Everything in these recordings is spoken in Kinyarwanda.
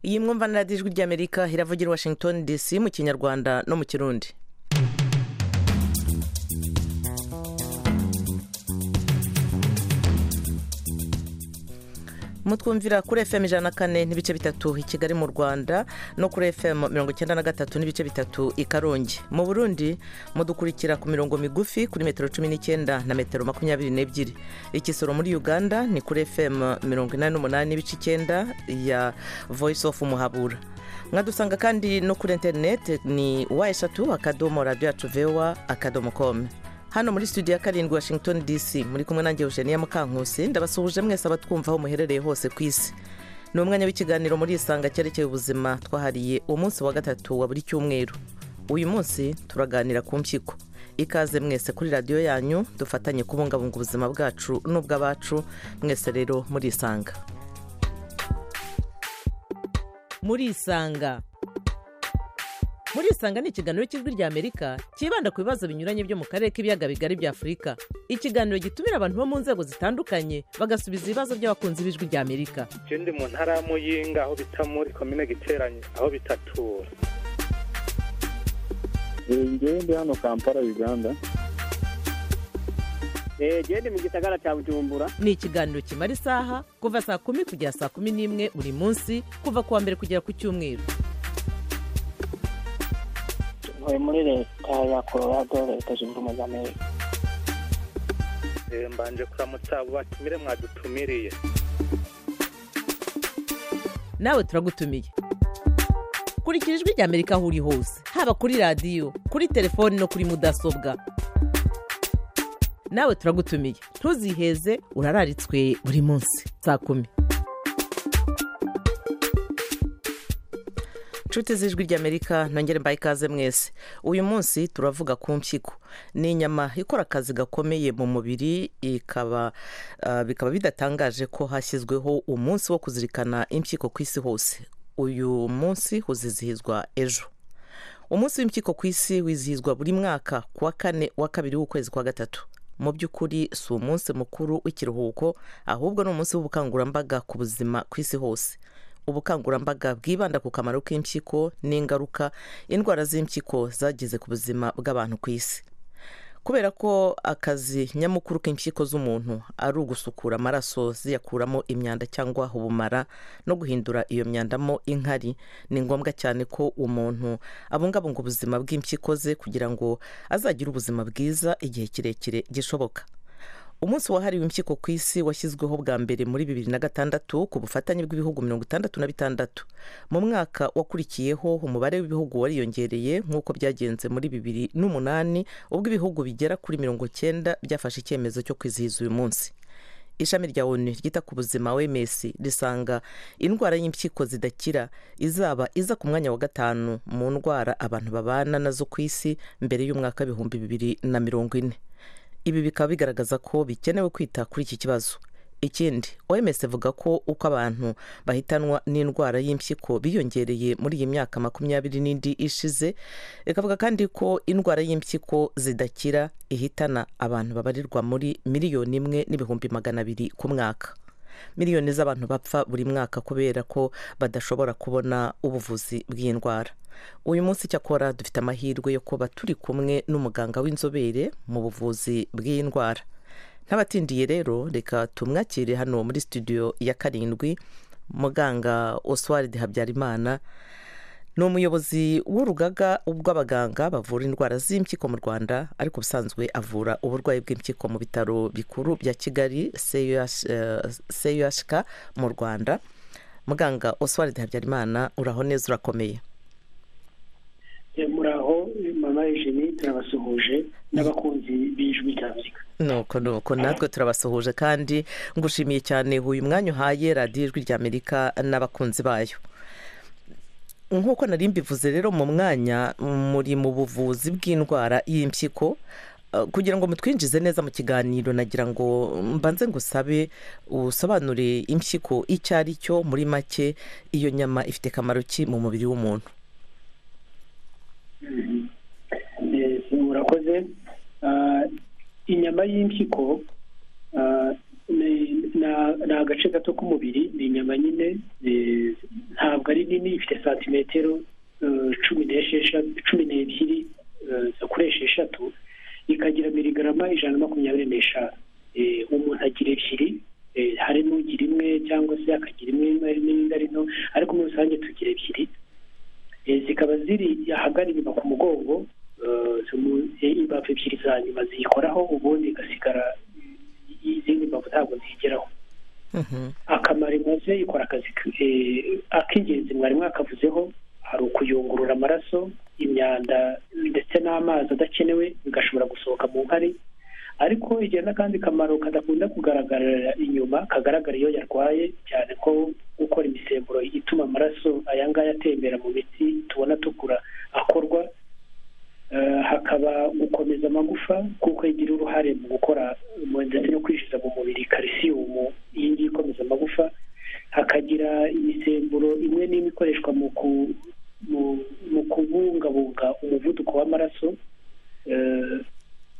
iyi mwumva na radiyo ijwi ry'amerika iravugira i washington dc mu kinyarwanda no mu kirundi mutwumvira kuri fm ijana na kane n'ibice bitatu i kigali mu rwanda no kuri fm mirongo icyenda na gatatu n'ibice bitatu i karongi mu burundi mudukurikira ku mirongo migufi kuri metero cumi n'icyenda na metero makumyabiri n'ebyiri ikisoro muri uganda ni kuri fm mirongo inani n'umunani n'ibice icyenda ya voice of muhabura mwadusanga kandi no kuri interineti ni wa eshatu akadomo radiyo yacu vewa akadomo komu hano muri studio ya karindwi washington dc muri kumwe nange eugenia mukankusi ndabasuhuje mwese abatwumva aho muherereye hose ku isi ni umwanya w'ikiganiro muri isanga cyerekeye ubuzima twahariye umunsi wa gatatu wa buri cyumweru uyu munsi turaganira ku mpyiko ikaze mwese kuri radiyo yanyu dufatanye kubungabunga ubuzima bwacu n'ubw'abacu mwese rero muri isanga muri isanga muri isanga ni ikiganiro cy'ijwi ry'amerika cyibanda ku bibazo binyuranye byo mu karere k'ibiyaga bigari bya afurika ikiganiro gitumira abantu bo mu nzego zitandukanye bagasubiza ibibazo by'abakunzi b'ijwi ry'amerika icyo ndi mu ntara ya muyinga aho bita muri komine giteranye aho bitatura ngewe ndi hano kampala uganda genda mu gisagara cya bujumbura ni ikiganiro kimara isaha kuva saa kumi kugera saa kumi n'imwe buri munsi kuva ku wa mbere kugera ku cyumweru ntuye muri leta ya colorado leta zunze ubumwe za amerika mbanje kuramutsa abo batumire mwadutumiriye nawe turagutumiye kurikira ijwi rya amerika aho uri hose haba kuri radiyo kuri telefoni no kuri mudasobwa nawe turagutumiye ntuziheze urararitswe buri munsi saa kumi inshuti z'ijwi ry'amerika nongere mbaye ikaze mwese uyu munsi turavuga ku mpyiko ni inyama ikora akazi gakomeye mu mubiri ikaba bikaba bidatangaje ko hashyizweho umunsi wo kuzirikana impyiko ku isi hose uyu munsi uzizihizwa ejo umunsi w'impyiko ku isi wizihizwa buri mwaka ku wa kane wa kabiri w'ukwezi kwa gatatu mu by'ukuri si umunsi mukuru w'ikiruhuko ahubwo ni umunsi w'ubukangurambaga ku buzima ku isi hose ubukangurambaga bwibanda ku kamaro k'impyiko n'ingaruka indwara z'impyiko zagize ku buzima bw'abantu ku isi kubera ko akazi nyamukuru k'impyiko z'umuntu ari ugusukura amaraso ziyakuramo imyanda cyangwa ubumara no guhindura iyo myandamo inkari ni ngombwa cyane ko umuntu abungabunga ubuzima bw'impyiko ze kugira ngo azagire ubuzima bwiza igihe kirekire gishoboka umunsi wahariwe impyiko ku isi washyizweho bwa mbere muri bibiri na gatandatu ku bufatanye bw'ibihugu mirongo itandatu na bitandatu mu mwaka wakurikiyeho umubare w'ibihugu wariyongereye nk'uko byagenze muri bibiri n'umunani ubwo ibihugu bigera kuri mirongo cyenda byafashe icyemezo cyo kwizihiza uyu munsi ishami rya onu ryita ku buzima wms risanga indwara y'impyiko zidakira izaba iza ku mwanya wa gatanu mu ndwara abantu babana nazo ku isi mbere y'umwaka w'ibihumbi bibiri na mirongo ine ibi bikaba bigaragaza ko bikenewe kwita kuri iki kibazo ikindi oms ivuga ko uko abantu bahitanwa n'indwara y'impyiko biyongereye muri iyi myaka makumyabiri n'indi ishize ikavuga kandi ko indwara y'impyiko zidakira ihitana abantu babarirwa muri miliyoni imwe n'ibihumbi magana abiri ku mwaka miliyoni z'abantu bapfa buri mwaka kubera ko badashobora kubona ubuvuzi bw'indwara uyu munsi cyakora dufite amahirwe yo kuba turi kumwe n'umuganga w'inzobere mu buvuzi bw'iyi ndwara ntabatindiye rero reka tumwakire hano muri studio ya karindwi muganga oswald habyarimana ni umuyobozi w'urugaga rw'abaganga bavura indwara z'impyiko mu rwanda ariko ubusanzwe avura uburwayi bw'impyiko mu bitaro bikuru bya kigali cuhk mu rwanda muganga oswald habyarimana uraho neza urakomeye muraho mama eugenie turabasuhuje n'abakunzi b'ijwi rya amerika nuko nuko natwe turabasuhuje kandi ngushimiye cyane uyu mwanya uhaye radiyo ijwi rya amerika n'abakunzi bayo nk'uko nari mbivuze rero mu mwanya muri mu buvuzi bw'indwara y'impyiko kugira ngo mutwinjize neza mu kiganiro nagira ngo mbanze ngusabe usobanure impyiko icyo ari cyo muri make iyo nyama ifite akamaro ki mu mubiri w'umuntu murakoze inyama y'impyiko ni agace gato k'umubiri ni inyama nyine eh, ntabwo ari nini ifite santimetero eh, cumi n'esheshatu cumi n'ebyiri eh, zo kuri esheshatu ikagira miligarama ijana na makumyabiri n'eshanu Eh, umuntu agira ebyiri eh, harimo ugira imwe cyangwa se akagira imwe n'indi ari nto ariko muri rusange tugira ebyiri Eh, zikaba ziri ahagana inyuma ku mugongo eh, zo mu- eh, imbavu ebyiri za nyuma ziyikoraho ubundi igasigara izindi mbavu ntabwo zigeraho Mhm. akamaro imaze ikora akazi k- eh, ak'ingenzi mwari mwakavuzeho hari ukuyungurura amaraso imyanda ndetse n'amazi adakenewe bigashobora gusohoka mu nkari ariko igira n'akandi kamaro kadakunda kugaragarira inyuma kagaragara iyo yarwaye cyane ko gukora imisemburo ituma amaraso aya ngaya atembera mu mitsi tubona tugura akorwa Eh, hakaba gukomeza amagufa kuko igira uruhare mu gukora mu- ndetse no kwinjiza mu mubiri kalisiyumu iyi ngiyi ikomeza amagufa hakagira imisemburo imwe n'imwe ikoreshwa mu ku- mu- mu kubungabunga umuvuduko w'amaraso Eh,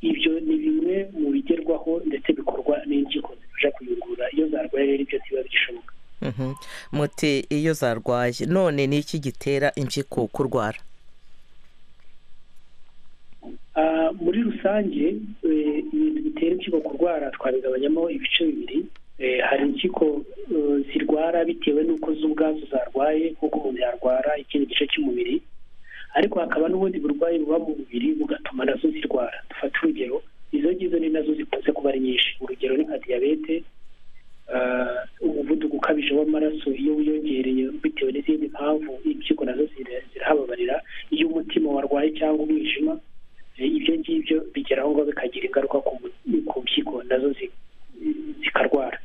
ibyo ni bimwe mu bigerwaho ndetse bikorwa n'impyiko zibasha kuyungurura iyo zarwaye rero ibyo ntibiba bigishoboka Mhm. muti iyo zarwaye none ni iki gitera impyiko kurwara Ah, muri rusange eh, ibintu bitera impyiko kurwara twabigabanyamo ibice bibiri Eh, hari impyiko eh, zirwara bitewe n'uko zo ubwazo zarwaye nk'uko umuntu yarwara ikindi gice cy'umubiri ariko hakaba n'ubundi burwayi buba mu mubiri bugatuma nazo zirwara dufate urugero izo ngizo ni nazo zikunze kuba ari nyinshi urugero ni nka diyabete ah, umuvuduko ukabije w'amaraso iyo wiyongereye bitewe n'izindi mpamvu impyiko nazo zira- zirahababarira iyo umutima warwaye cyangwa umwijima Eh, ibyo ngibyo bigera aho ngaho bikagira ingaruka ku mu- ku mpyiko nazo zi- zikarwara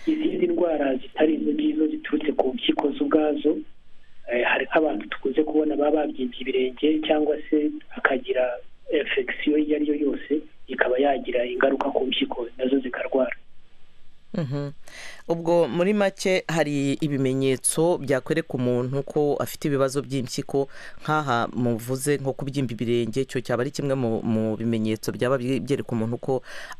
izindi ndwara zitari izo ngizo ziturutse ku mpyiko zo ubwazo eh, hari nk'abantu tukunze kubona baba babyimbye ibirenge cyangwa se akagira infection iyo ari yo yose ikaba yagira ingaruka ku mpyiko nazo zikarwara Mhm. ubwo muri make hari ibimenyetso byakwereka umuntu ko afite ibibazo by'impyiko nk'aha muvuze nko kubyimba ibirenge icyo cyaba ari kimwe mu mu bimenyetso byaba byi- byereka umuntu ko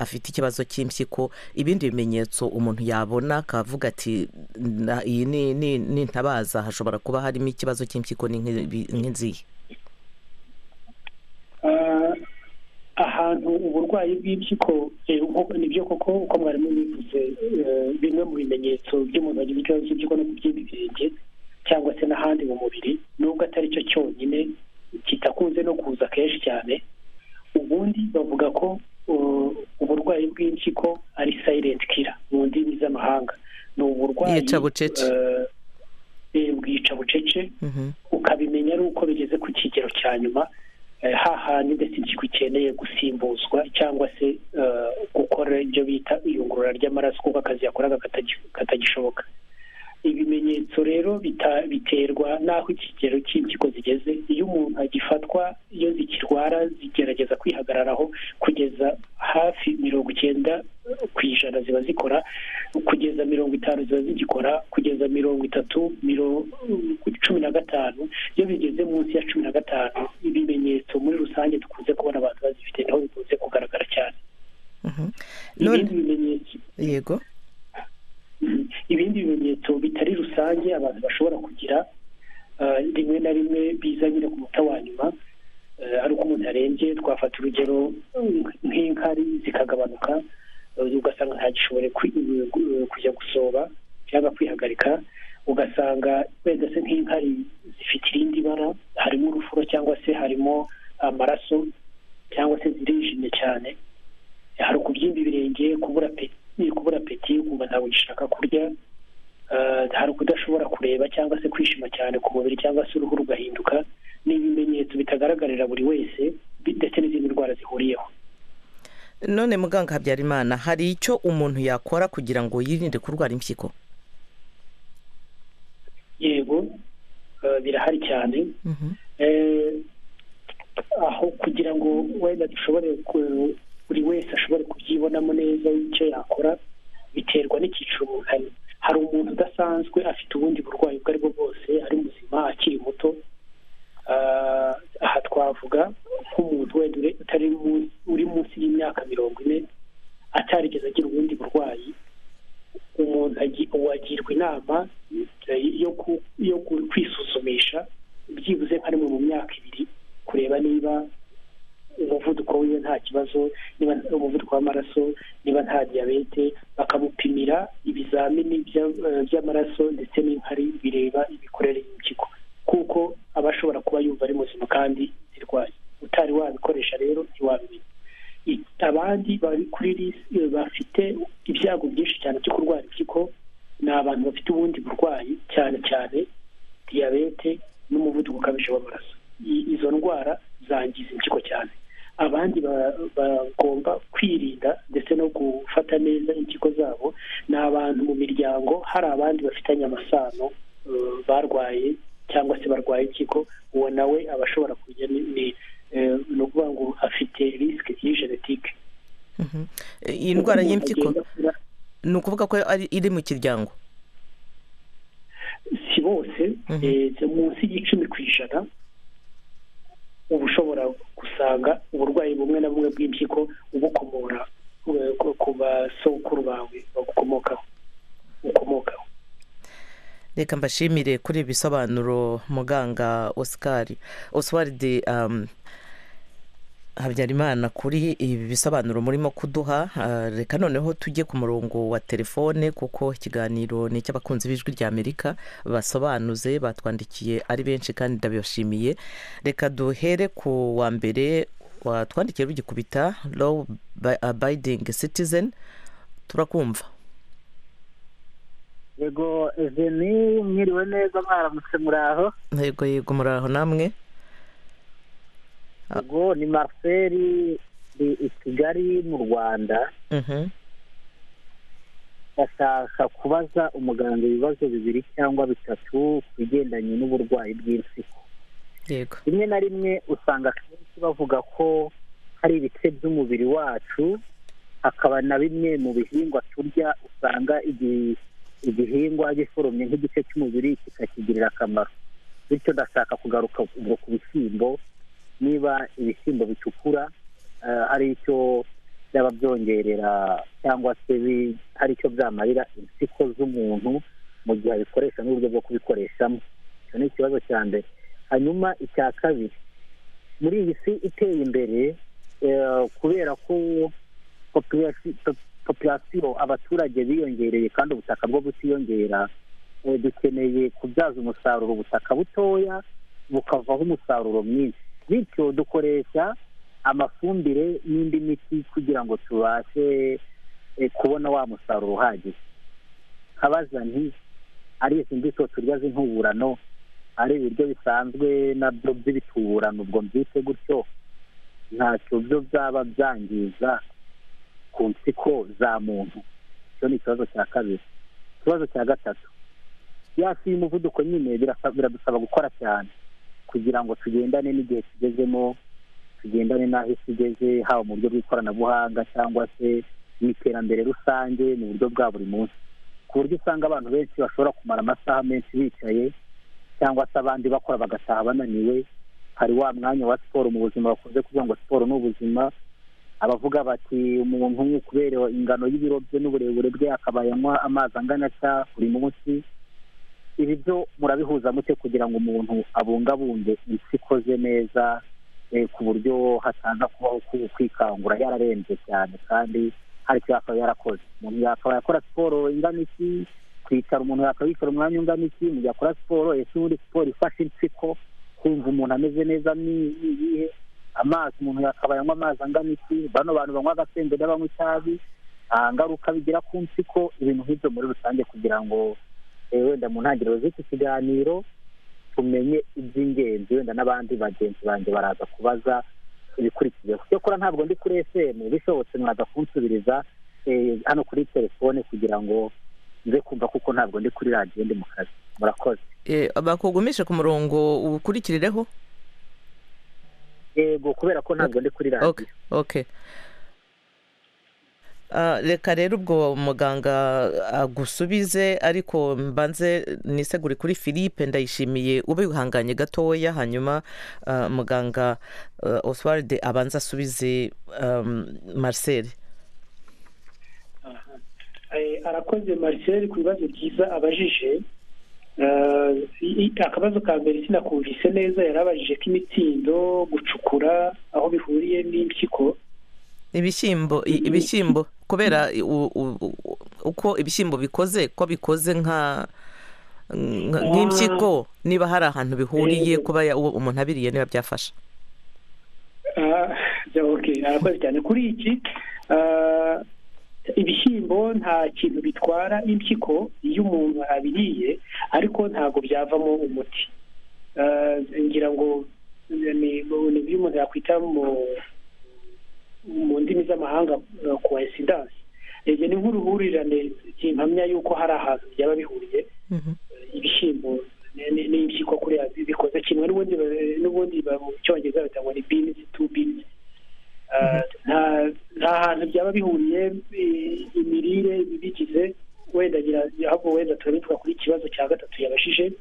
afite ikibazo cy'impyiko ibindi bimenyetso umuntu yabona akavuga ati "Na- iyi ni ni- ni intabaza hashobora kuba harimo ikibazo cy'impyiko ni nk'ibi- nk'izihe Ah, ahantu uburwayi bw'impyiko eh, nko- nibyo koko uko mwarimu bivuze eh, bimwe mu bimenyetso by'umuntu wagize ikibazo cy'impyiko no kubyimba ibirenge cyangwa se n'ahandi mu mubiri nubwo atari cyo cyonyine kitakunze no kuza kenshi cyane ubundi bavuga ko uh, uburwayi bw'impyiko ari silent killer mu ndimi z'amahanga ni uburwayi Yica bucece. eh, eh, bwica bucece Mhm. ukabimenya ari uko bigeze ku kigero cya nyuma eh, hahandi ndetse impyiko ikeneye gusimbuzwa cyangwa se eh, gukora ibyo bita iyungurura ry'amaraso kuko akazi yakoraga katagi- katagishoboka ibimenyetso rero bita- biterwa n'aho ikigero cy'impyiko zigeze iyo umuntu agifatwa iyo zikirwara zigerageza kwihagararaho kugeza hafi mirongo icyenda ku ijana ziba zikora kugeza mirongo itanu ziba zigikora kugeza mirongo itatu miro- cumi na gatanu iyo bigeze munsi ya cumi na gatanu ibimenyetso muri rusange dukunze kubona abantu bazifite niho bikunze kugaragara cyane Mhm. ibindi none bimenyetso yego Mhm. ibindi bimenyetso bitari rusange abantu bashobora kugira eh, rimwe na rimwe biza nyine ku muta wa nyuma eh, ari uko umuntu arembye twafata urugero nk- nk'inkari zikagabanuka eh, ugasanga ntagishobore kwi- eh, kujya gusoba cyangwa kwihagarika ugasanga wenda se nk'inkari zifite irindi bara harimo urufuro cyangwa se harimo amaraso cyangwa se zirijimye cyane hari ukubyimba ibirenge kubura peti kubura peti ukumva ntabwo ugishaka kurya Eh, hari ukudashobora kureba cyangwa se kwishima cyane ku mubiri cyangwa se uruhu rugahinduka ni ibimenyetso bitagaragarira buri wese bi- ndetse n'izindi ndwara zihuriyeho none muganga habyarimana hari icyo umuntu yakora kugira ngo yirinde kurwara impyiko yego eh, birahari cyane Mhm. Eh, aho kugira ngo wenda dushobore ku- buri wese ashobore kubyibonamo neza icyo yakora biterwa n'icyiciro umuntu ari hari umuntu udasanzwe afite ubundi burwayi ubwo ari bwo bwose ari muzima akiri muto Ah, aha twavuga nk'umuntu wenda ure- utari mu- uri munsi y'imyaka mirongo ine atarigeze agira ubundi burwayi umuntu agi- wagirwa inama eh, yo ku- yo ku- kwisuzumisha byibuze nka rimwe mu myaka ibiri kureba niba umuvuduko wiwe nta kibazo niba nta- umuvuduko w'amaraso niba nta diyabete bakamupimira ibizamini bya- eh, by'amaraso ndetse n'inkari bireba imikorere y'impyiko kuko aba ashobora kuba yumva ari muzima kandi zirwaye utari wabikoresha rero ntiwabimenya I- abandi bari kuri lisi bafite ibyago byinshi cyane byo kurwara impyiko ni abantu bafite ubundi burwayi cyane cyane diyabete n'umuvuduko ukabije w'amaraso I- izo ndwara zangiza impyiko cyane abandi ba- bagomba kwirinda ndetse no gufata neza impyiko zabo ni abantu mu miryango hari abandi bafitanye amasano eh, barwaye cyangwa se barwaye impyiko uwo nawe aba ashobora kujya ni- ni- eh, ni ukuvuga ngo afite risike iyi genetike Mhm. iyi ndwara y'impyiko ni ukuvuga ko ari iri mu kiryango si bose Mhm. eh, zo munsi y'icumi ku ijana uba ushobora gusanga uburwayi bumwe na bumwe bw'impyiko ubukomora eh, ku- ku basokuru bawe bagukomokaho ukomokaho reka mbashimire kuri ibi bisobanuro muganga oscar oswald um, habyarimana kuri ibi bisobanuro murimo kuduha Ah, reka noneho tujye ku murongo wa telefone kuko ikiganiro ni icy'abakunzi b'ijwi ry'amerika basobanuze batwandikiye ari benshi kandi ndabibashimiye reka duhere ku wa mbere watwandikiye rugikubita low abiding citizen turakumva yego eveni mwiriwe neza mwaramutse muraho yego yego muraho namwe Ah. yego ni marcel ni i kigali mu rwanda Mhm. bashaka kubaza umuganga ibibazo bibiri cyangwa bitatu ku bigendanye n'uburwayi bw'impyiko yego rimwe na rimwe usanga akenshi bavuga ko hari ibice by'umubiri wacu hakaba na bimwe mu bihingwa turya usanga igi- igihingwa giforomye nk'igice cy'umubiri kikakigirira akamaro bityo ndashaka kugaruka ubwo ku bishyimbo niba ibishyimbo bitukura eh, hari icyo byaba byongerera cyangwa se bi- hari icyo byamarira impyiko z'umuntu mu gihe abikoresha n'uburyo bwo kubikoreshamo icyo ni ikibazo cya mbere hanyuma icya kabiri muri iyi si iteye imbere eh, kubera ko populasi- po- populasiyo abaturage biyongereye kandi ubutaka bwo butiyongera eh, dukeneye kubyaza umusaruro ubutaka butoya bukavaho umusaruro mwinshi bityo dukoresha amafumbire n'indi miti kugira ngo tubashe eh, kubona wa musaruro uhagije nkabaza nti ari izi mbuto turya z'intuburano ari ibiryo bisanzwe nabyo by'ibituburano ubwo mbyite gutyo ntacyo byo byaba byangiza ku mpyiko za muntu icyo ni ikibazo cya kabiri ikibazo cya gatatu yasi y'umuvuduko nyine birasa- biradusaba gukora cyane kugira ngo tugendane n'igihe tugezemo tugendane n'aho isi igeze haba mu buryo bw'ikoranabuhanga cyangwa se mu iterambere rusange mu buryo bwa buri munsi ku buryo usanga abantu benshi bashobora kumara amasaha menshi bicaye cyangwa se abandi bakora bagataha bananiwe hari wa mwanya wa siporo mu buzima bakunze kuvuga ngo siporo ni ubuzima abavuga bati umuntu kubera ingano y'ibiro bye n'uburebure bwe akaba yanywa amazi angana atya buri munsi ibi byo murabihuza mute kugira ngo umuntu abungabunge isi ikoze neza eh, ku buryo hataza kubaho ku- kwikangura yararembye cyane kandi hari icyo yakaba yarakoze umuntu yakaba yakora siporo ingana iki kwicara umuntu yakabicara umwanya ungana iki mu gihe akora siporo ese ubundi siporo ifasha impyiko kumva umuntu ameze neza ni ni iyihe amazi umuntu yakaba yanywa amazi angana iki bano bantu banywa agasenge n'abanywa itabi nta ngaruka bigira ku mpyiko ibintu nk'ibyo muri rusange kugira ngo eh, wenda mu ntangiriro z'iki kiganiro tumenye iby'ingenzi wenda n'abandi bagenzi banjye baraza kubaza ibikurikiyeho cyokora ntabwo ndi kuri fm bishobotse mwaza kunsubiriza eh, hano kuri telefone kugira ngo nze kumva kuko ntabwo ndi kuri radiyo ndi mu kazi murakoze Eh, bakugumishe ku murongo uwukurikirireho yego kubera ko ntabwo ndi kuri radiyo okay okay Ah, reka rero ubwo muganga agusubize ariko mbanze nisegure kuri philippe ndayishimiye ube wihanganye gatoya hanyuma ah, muganga ah, oswald abanza asubize um, marcel arakoze marcel ku bibazo byiza abajije akabazo ka mbere sinakumvise neza yari abajije k'imitsindo gucukura aho bihuriye n'impyiko ibishyimbo i- ibishyimbo kubera i- u- u- u- uko ibishyimbo bikoze ko bikoze nka nka- nk'impyiko niba hari ahantu bihuriye kuba ya- uwo umuntu abiriye niba byafasha Ah, ja, okay arakoze cyane kuri iki ah, ibishyimbo nta kintu bitwara impyiko iyo umuntu abiriye ariko ntabwo byavamo umuti Ah, ngira ngo eh, ni ni ibyo umuntu yakwita mu mu ndimi z'amahanga coincidence ibyo ni nk'uruhurirane kimpamya yuko hari ahantu byaba bihuriye ibishyimbo ni- ni- n'impyiko kuriya bi- bikoze kimwe n'ubundi ba- n'ubundi ba- mu cyongereza bita ngo ni beans two beans Uh, nta- nta hantu byaba bihuriye eh, imirire ibigize wenda ngira ahubwo wenda turabona twakora ikibazo cya gatatu yabashije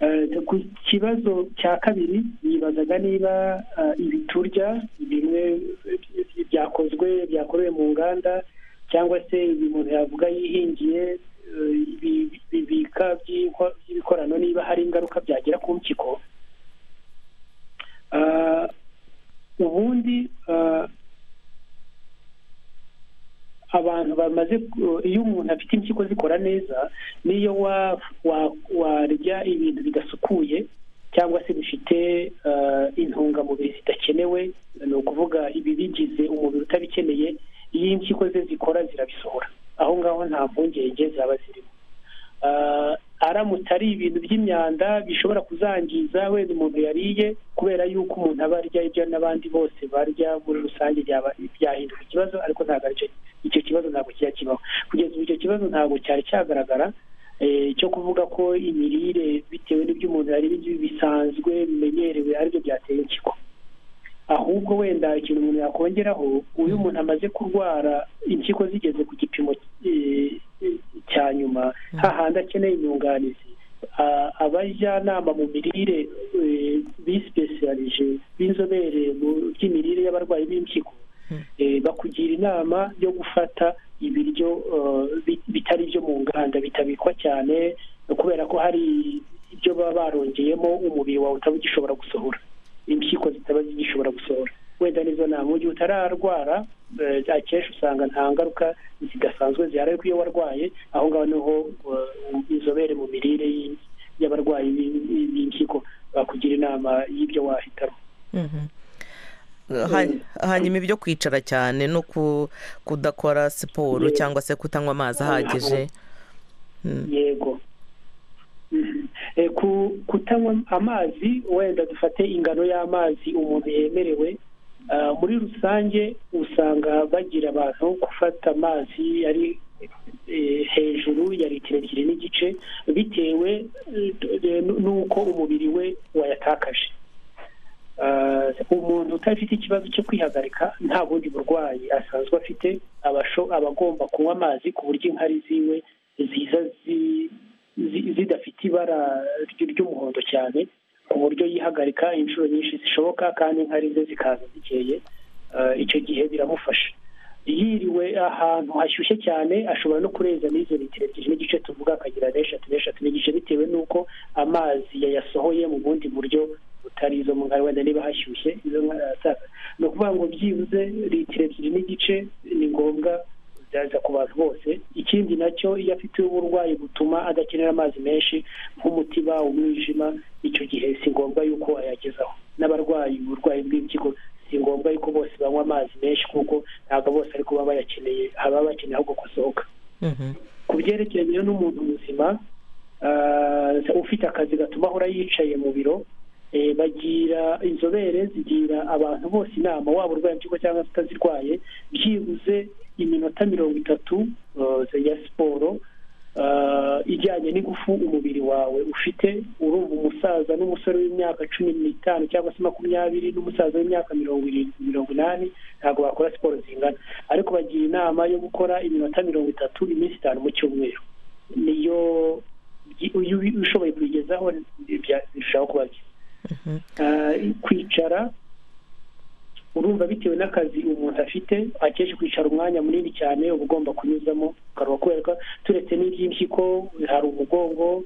Eh, ku kibazo cya kabiri yibazaga niba ah, ibi turya bimwe eh, byakozwe byakorewe mu nganda cyangwa se ibi umuntu yavuga yihingiye eh, ibi- bibika by'inko- by'ibikorano niba hari ingaruka byagira ku mpyiko Ah, ubundi ah, abantu bamaze ku- iyo umuntu afite impyiko zikora neza niyo wa- wa- warya ibintu bidasukuye cyangwa se bifite ah, intungamubiri zidakenewe ni ukuvuga ibibigize umubiri utabikeneye iyo impyiko ze zikora zirabisohora aho ngaho nta mpungenge zaba zirimo Ah, aramutse ari ibintu by'imyanda bishobora kuzangiza wenda umuntu yariye kubera yuko umuntu aba arya ibyo n'abandi bose barya muri rusange byaba byahinduka ikibazo ariko ntabwo aricyo icyo kibazo ntabwo kijya kibaho kugeza ubu icyo kibazo ntabwo cyari cyagaragara eh, cyo kuvuga ko imirire bitewe n'ibyo umuntu yariye ibyo bisanzwe bimenyerewe aribyo byateye impyiko ahubwo wenda ikintu umuntu yakongeraho uyu muntu amaze kurwara impyiko zigeze ku gipimo eh, cya nyuma hahandi akeneye inyunganizi a- abajyanama mu mirire eh, bisipesiyalije b'inzobere mu by'imirire y'abarwayi b'impyiko eh, bakugira inama yo gufata ibiryo eh, bi- bitari ibyo mu nganda bitabikwa cyane kubera ko hari ibyo baba barongeyemo umubiri wawe utaba ugishobora gusohora impyiko zitaba zigishobora gusohora wenda nizo nama mu gihe utararwara eh, akenshi usanga nta ngaruka zidasanzwe zihari ariko iyo warwaye aho ngaho niho eh, inzobere mu mirire y- y'abarwayi b- b- b'impyiko bakugira inama y'ibyo wahitamo Han- hanyuma ibyo kwicara cyane no ku- kudakora siporo cyangwa se kutanywa amazi ahagije yego Mhm. Eh, ku- kutanywa amazi wenda dufate ingano y'amazi umuntu yemerewe Ah, muri rusange usanga bagira abantu gufata amazi ari eh, hejuru ya litiro ebyiri n'igice bitewe eh, n'uko umubiri we wayatakaje Ah, umuntu udafite ikibazo cyo kwihagarika nta bundi burwayi asanzwe afite abasho aba agomba kunywa amazi ku buryo inkari ziwe ziza zi- zi- zidafite ibara ry- ry'umuhondo cyane ku buryo yihagarika inshuro nyinshi zishoboka kandi inkari ze zikaza zikeye Ah, icyo gihe biramufasha yiriwe ahantu hashyushye cyane ashobora no kureza n'izo litiro ebyiri n'igice tuvuga akagira n'eshatu n'eshatu n'igice bitewe n'uko amazi yayasohoye mu bundi buryo butari izo mu nkari wenda niba hashyushye izo nkari arasaza ni ukuvuga ngo byibuze litiro ebyiri n'igice ni ngombwa byaza ku bantu bose ikindi nacyo iyo afite uburwayi butuma adakenera amazi menshi nk'umutima umwijima icyo gihe si ngombwa yuko ayagezaho n'abarwayi uburwayi bw'impyiko si ngombwa yuko bose banywa amazi menshi kuko ntabwo bose ariko baba bayakeneye haba bakeneye ahubwo gusohoka Mhm. ku byerekeranye rero n'umuntu muzima ah, ufite akazi gatuma ahora yicaye mu biro eh, bagira inzobere zigira abantu bose inama waba urwaye impyiko cyangwa se utazirwaye byibuze iminota mirongo itatu ah, ya siporo ah, ijyanye n'ingufu umubiri wawe ufite urumva umusaza n'umusore w'imyaka cumi n'itanu cyangwa se makumyabiri n'umusaza w'imyaka mirongo irindwi mirongo inani ntabwo bakora siporo zingana ariko bagira inama yo gukora iminota mirongo itatu iminsi itanu mu cyumweru niyo iyo ubi- ushoboye kuyigezaho bya- birushaho kuba byiza Ah, kwicara urumva bitewe n'akazi umuntu afite akenshi kwicara umwanya munini cyane uba ugomba kunyuzamo ukaruha kubera ko turetse n'iby'impyiko hari umugongo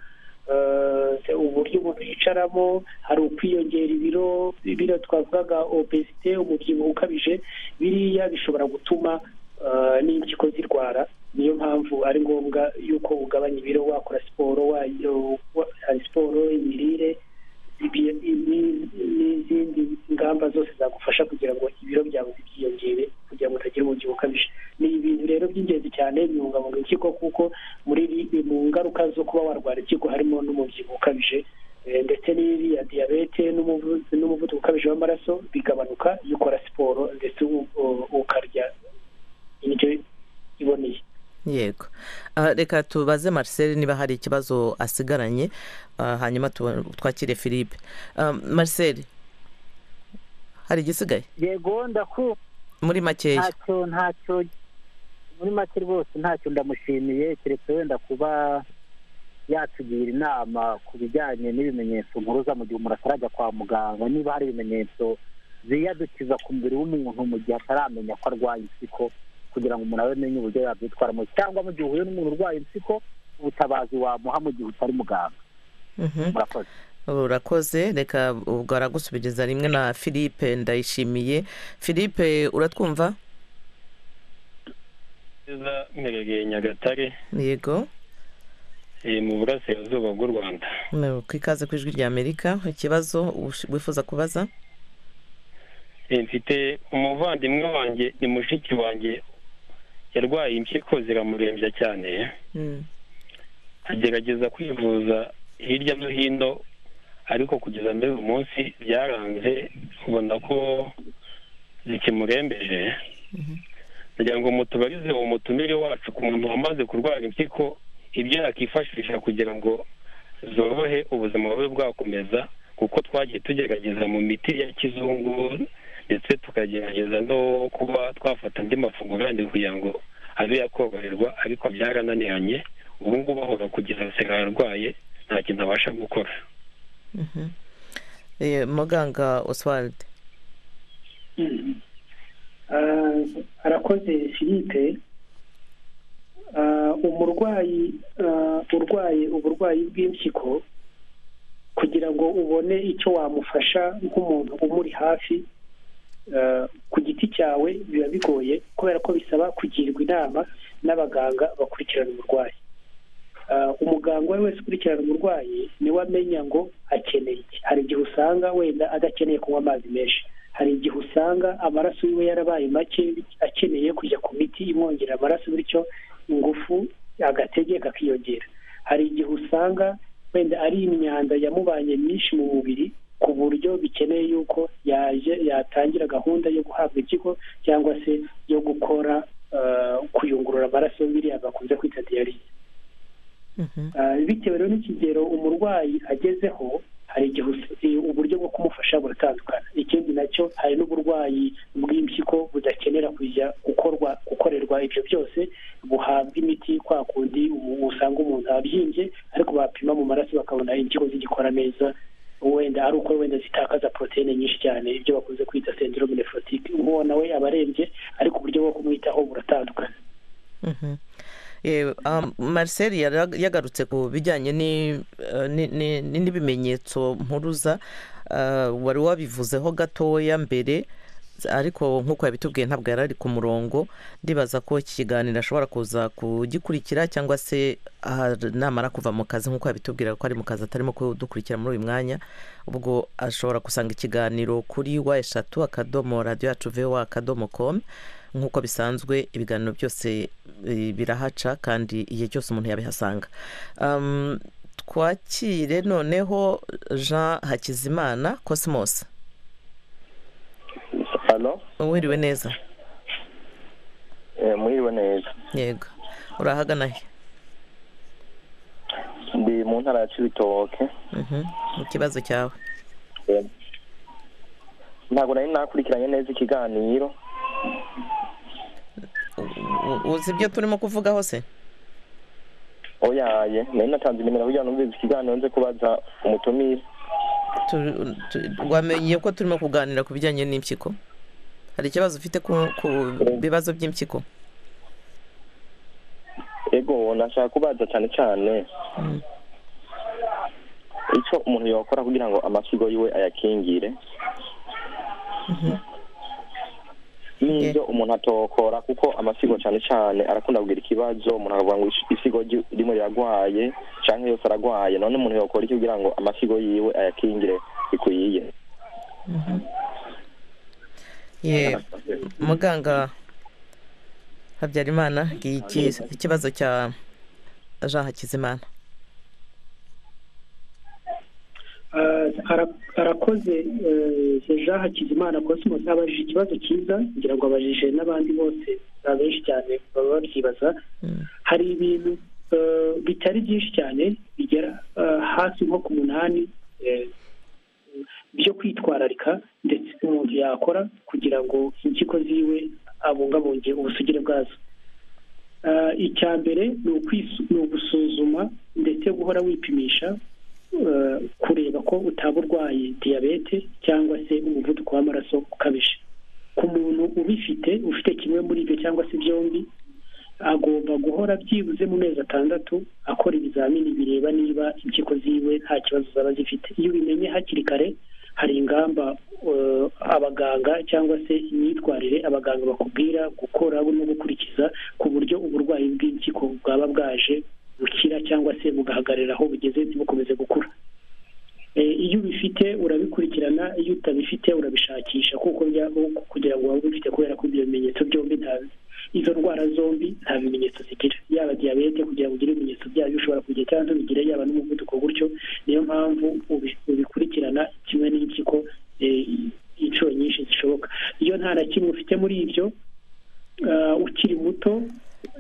eh, uburyo umuntu yicaramo hari ukwiyongera ibiro biriya twavugaga obesite umubyibuho ukabije biriya bishobora gutuma eh, n'impyiko zirwara niyo mpamvu ari ngombwa yuko ugabanya ibiro wakora siporo wayo wa- hari siporo imirire ibi- ibi- n'izindi ngamba zose zagufasha kugira ngo ibiro byawe byiyongere kugira ngo utagira umubyibuho ukabije ni ibintu rero by'ingenzi cyane bibungabunga impyiko kuko muri iri- mu ngaruka zo kuba warwara impyiko harimo n'umubyibuho ukabije eh, ndetse n'iriya diyabete n'umuvu- n'umuvuduko ukabije w'amaraso bigabanuka iyo ukora siporo ndetse u- u- ukarya indyo iboneye yego Ah, reka tubaze marcel niba hari ikibazo asigaranye ah, hanyuma tuba- twakire philippe Ah, marcel hari igisigaye yego ndakumva muri makeya ntacyo ntacyo muri make rwose ntacyo ndamushimiye keretse wenda kuba yatugira inama ku bijyanye n'ibimenyetso mpuruza mu gihe umuntu atarajya kwa muganga niba hari ibimenyetso ziyadukiza ku mubiri w'umuntu mu gihe ataramenya ko arwaye impyiko kugira ngo umuntu amenye uburyo yabyitwaramo cyangwa mu gihe uhuye n'umuntu urwaye impyiko ubutabazi wamuha mu gihe utari muganga Mhm. murakoze urakoze reka ubwo aragusubiriza rimwe na philippe ndayishimiye philippe uratwumva neza mperereye nyagatare yego eh, mu burasirazuba bw'u rwanda No, ku ikaze ku ijwi rya amerika ikibazo ush- wifuza kubaza Eh, mfite umuvandimwe wanjye ni mushiki wanjye yarwaye impyiko ziramurembya cyane Mm. agerageza kwivuza hirya no hino ariko kugeza muri uyu munsi byaranze ubona ko zikimurembeje kugira ngo mutubarize uwo mutumire wacu ku muntu wamaze kurwara impyiko ibyo yakifashisha kugira ngo zorohe ubuzima bube bwakomeza kuko twagiye tugerageza mu miti ya kizungu ndetse tukagerageza no kuba twafata andi mafunguro yandi kugira ngo abe yakoroherwa ariko byarananiranye ubu ngubu ahora kugeza asigaye arwaye nta kintu abasha gukora Mhm. Eh, muganga oswald Ah, arakoze philippe Ah, umurwayi ah, urwaye uburwayi bw'impyiko kugira ngo ubone icyo wamufasha nk'umuntu umuri hafi ah, ku giti cyawe biba bigoye kubera ko bisaba kugirwa inama n'abaganga bakurikirana umurwayi Ah, umuganga uwo ari wese ukurikirana umurwayi niwe amenya ngo akeneye iki hari igihe usanga wenda adakeneye kunywa amazi menshi hari igihe usanga amaraso yiwe yarabaye make akeneye kujya ku miti imwongerera amaraso bityo ingufu agatege kakiyongera hari igihe usanga wenda ari imyanda yamubanye myinshi mu mubiri ku buryo bikeneye yuko yaje yatangira gahunda yo guhabwa ikigo cyangwa se yo gukora ah, kuyungurura amaraso biriya bakunze kwita diyarize Mhm. Ah, bitewe rero n'ikigero umurwayi agezeho hari igihe us- eh, uburyo bwo kumufasha buratandukana ikindi nacyo hari n'uburwayi bw'impyiko budakenera kujya gukorwa gukorerwa ibyo byose buhabwa imiti kwa kundi umu- usanga umuntu abyimbye ariko bapima mu maraso bakabona impyiko zigikora neza wenda ari uko wenda zitakaza poroteyine nyinshi cyane ibyo bakunze kwita sendirome nefrotike uwo nawe aba arembye ariko uburyo bwo kumwitaho buratandukana Mhm. Eh, um, marcel yara- yagarutse ku bijyanye ni- eh, ni- ni- ni- n'ibimenyetso mpuruza Ah, wari wabivuzeho gatoya mbere ariko nk'uko yabitubwiye ntabwo yari ari ku murongo ndibaza ko iki kiganiro ashobora kuza kugikurikira cyangwa se ah, namara kuva mu kazi nk'uko yabitubwira ko ari mu kazi atarimo kudukurikira muri uyu mwanya ubwo ashobora gusanga ikiganiro kuri wa eshatu akadomo radiyo yacu vowa akadomo komu nk'uko bisanzwe ibiganiro byose eh, birahaca kandi igihe cyose umuntu yabihasanga Um, twakire noneho jean hakizimana cosmos hano wiriwe neza mwiriwe neza yego urahagana he ndi mu ntara ya cibitoke Mhm. ikibazo cyawe ntabwo nari nakurikiranye neza ikiganiro U- uzi ibyo turimo kuvugaho se oyaye nari natanze nimero kugira ngo numvise ikiganiro nze kubaza umutumire Tu- tu- wamenye ko turimo kuganira ku bijyanye n'impyiko hari ikibazo ufite ku ku bibazo by'impyiko yego nashaka kubaza cyane cyane icyo umuntu yakora kugira ngo amasigo yiwe ayakingire n'ibyo umuntu atokora kuko amasigo cyane cyane arakunda kugira ikibazo umuntu akavuga ngo isigo ry- rimwe riragwaye cyangwa yose aragwaye none umuntu yakora iki kugira ngo amasigo yiwe ayakingire bikwiye ye muganga habyarimana ngiye iki- ikibazo cya jean hakizimana Ah, ara- arakoze eh, jean hakizimana cosmos abajije ikibazo cyiza ngira ngo abajije n'abandi bose abenshi cyane baba babyibaza hari ibintu eh, bitari byinshi cyane bigera eh, hasi nko ku munani eh, byo kwitwararika ndetse umuntu yakora kugira ngo impyiko ziwe abungabunge ubusugire bwazo Ah, icya mbere ni ukwisu- ni ugusuzuma ndetse guhora wipimisha eh, kureba ko utaba urwaye diyabete cyangwa se umuvuduko w'amaraso ukabije ku muntu ubifite ufite kimwe muri ibyo cyangwa se byombi agomba guhora byibuze mu mezi atandatu akora ibizamini bireba niba impyiko ziwe nta kibazo zaba zifite iyo ubimenye hakiri kare hari ingamba eh, abaganga cyangwa se imyitwarire abaganga bakubwira gukora no gukurikiza ku buryo uburwayi bw'impyiko bwaba bwaje bukira cyangwa se bugahagarara aho bugeze ntibukomeze gukura Eh, iyo ubifite urabikurikirana iyo utabifite urabishakisha kuko bya- kugira ngo waba ubifite kubera ko ibyo bimenyetso byombi nta- izo ndwara zombi nta bimenyetso zigira yaba diyabete kugira ngo ugire ibimenyetso byayo ushobora kugira cyangwa ntubigire yaba n'umuvuduko gutyo niyo mpamvu ubi- ubikurikirana kimwe n'impyiko eh, inshuro nyinshi zishoboka iyo nta na kimwe ufite muri ibyo ah, ukiri muto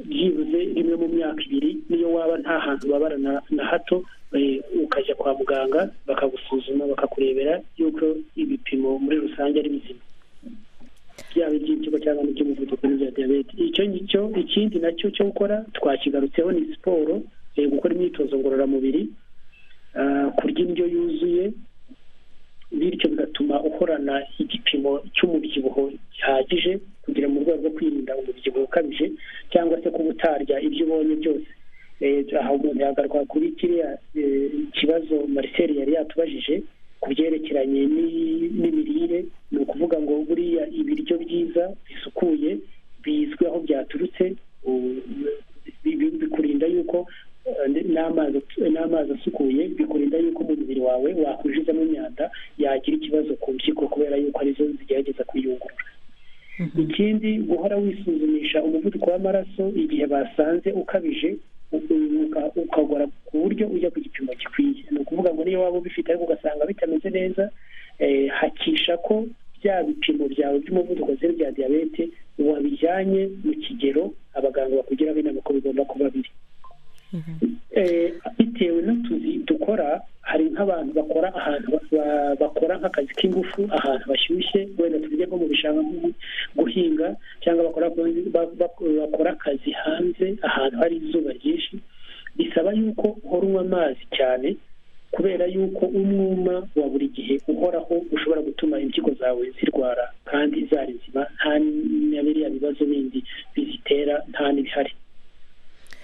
byibuze rimwe mu myaka ibiri niyo waba nta hantu ubabara na- na hato eh, ukajya kwa muganga bakagusuzuma bakakurebera yuko ibipimo muri rusange ari bizima byaba iby'impyiko cyangwa n'iby'umuvuduko n'ibya diyabete icyo ngicyo ikindi nacyo cyo gukora twakigarutseho ni siporo eh, gukora imyitozo ngororamubiri ah, kurya indyo yuzuye bityo bigatuma uhorana igipimo cy'umubyibuho gihagije kugira mu rwego rwo kwirinda umubyibuho ukabije cyangwa se kuba utarya ibyo ubonye byose Eh, aha umuntu yagaruka kuri kiriya eh, kibazo marcel yari yatubajije ku byerekeranye n'i- n'imirire ni ukuvuga ngo buriya ibiryo byiza bisukuye bizwi aho byaturutse u- bi- bi- bikurinda yuko eh, n'amazi n'amazi asukuye bikurinda yuko mu mubiri wawe wakwinjizamo imyanda yagira ikibazo ku mpyiko kubera yuko arizo zigerageza kuyungurura ikindi guhora wisuzumisha umuvuduko w'amaraso igihe basanze ukabije u- uka- ukagora ku buryo ujya ku gipimo gikwiye ni ukuvuga ngo niyo waba ubifite ariko ugasanga bitameze neza eh, hakisha ko bya bipimo byawe by'umuvuduko zero bya diyabete wabijyanye mu kigero abaganga bakugiraho inama ko bigomba kuba biri Eh, bitewe n'utuzi dukora hari nk'abantu bakora ahantu ba- ba- bakora nk'akazi k'ingufu ahantu bashyushye wenda turya nko mu bishanga nko mu- guhinga cyangwa bakora ba- ba- bakora akazi hanze ahantu hari izuba ryinshi bisaba yuko uhora unywa amazi cyane kubera yuko umwuma wa buri gihe uhoraho ushobora gutuma impyiko zawe zirwara kandi zari nzima nta na biriya bibazo bindi bizitera nta n'ibihari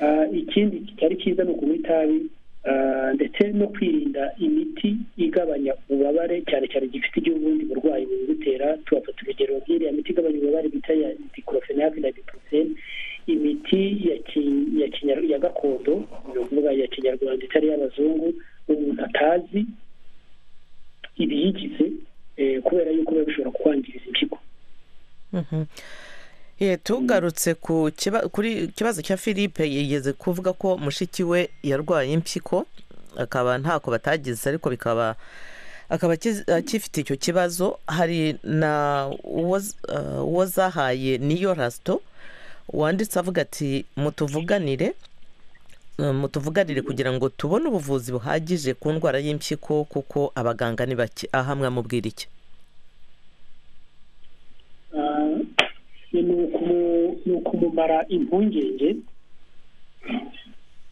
Ah, ikindi kitari cyiza ni ukunywa itabi ah, ndetse no kwirinda imiti igabanya ububabare cyane cyane gifite igihe ubundi burwayi bubigutera tugafata urugero nk'iriya miti igabanya ububabare bita ya dikorofenake na diporosene imiti ya ki- ya kinyar- ya gakondo ni ukuvuga ya kinyarwanda itari iy'abazungu umuntu atazi ibiyigize eh, kubera yuko biba bishobora kukwangiriza impyiko Mhm. Ye, tugarutse ku kiba- kuri ikibazo cya philippe yigeze kuvuga ko mushiki we yarwaye impyiko akaba ntako batagize ariko bikaba akaba akiz- akifite icyo kibazo hari na uwo z- eh, uwo zahaye niyo rasito wanditse avuga ati mutuvuganire eh, mutuvuganire kugira ngo tubone ubuvuzi buhagije ku ndwara y'impyiko kuko abaganga ni bake aha mwamubwira iki Ah, ni ukumu- ni ukumumara impungenge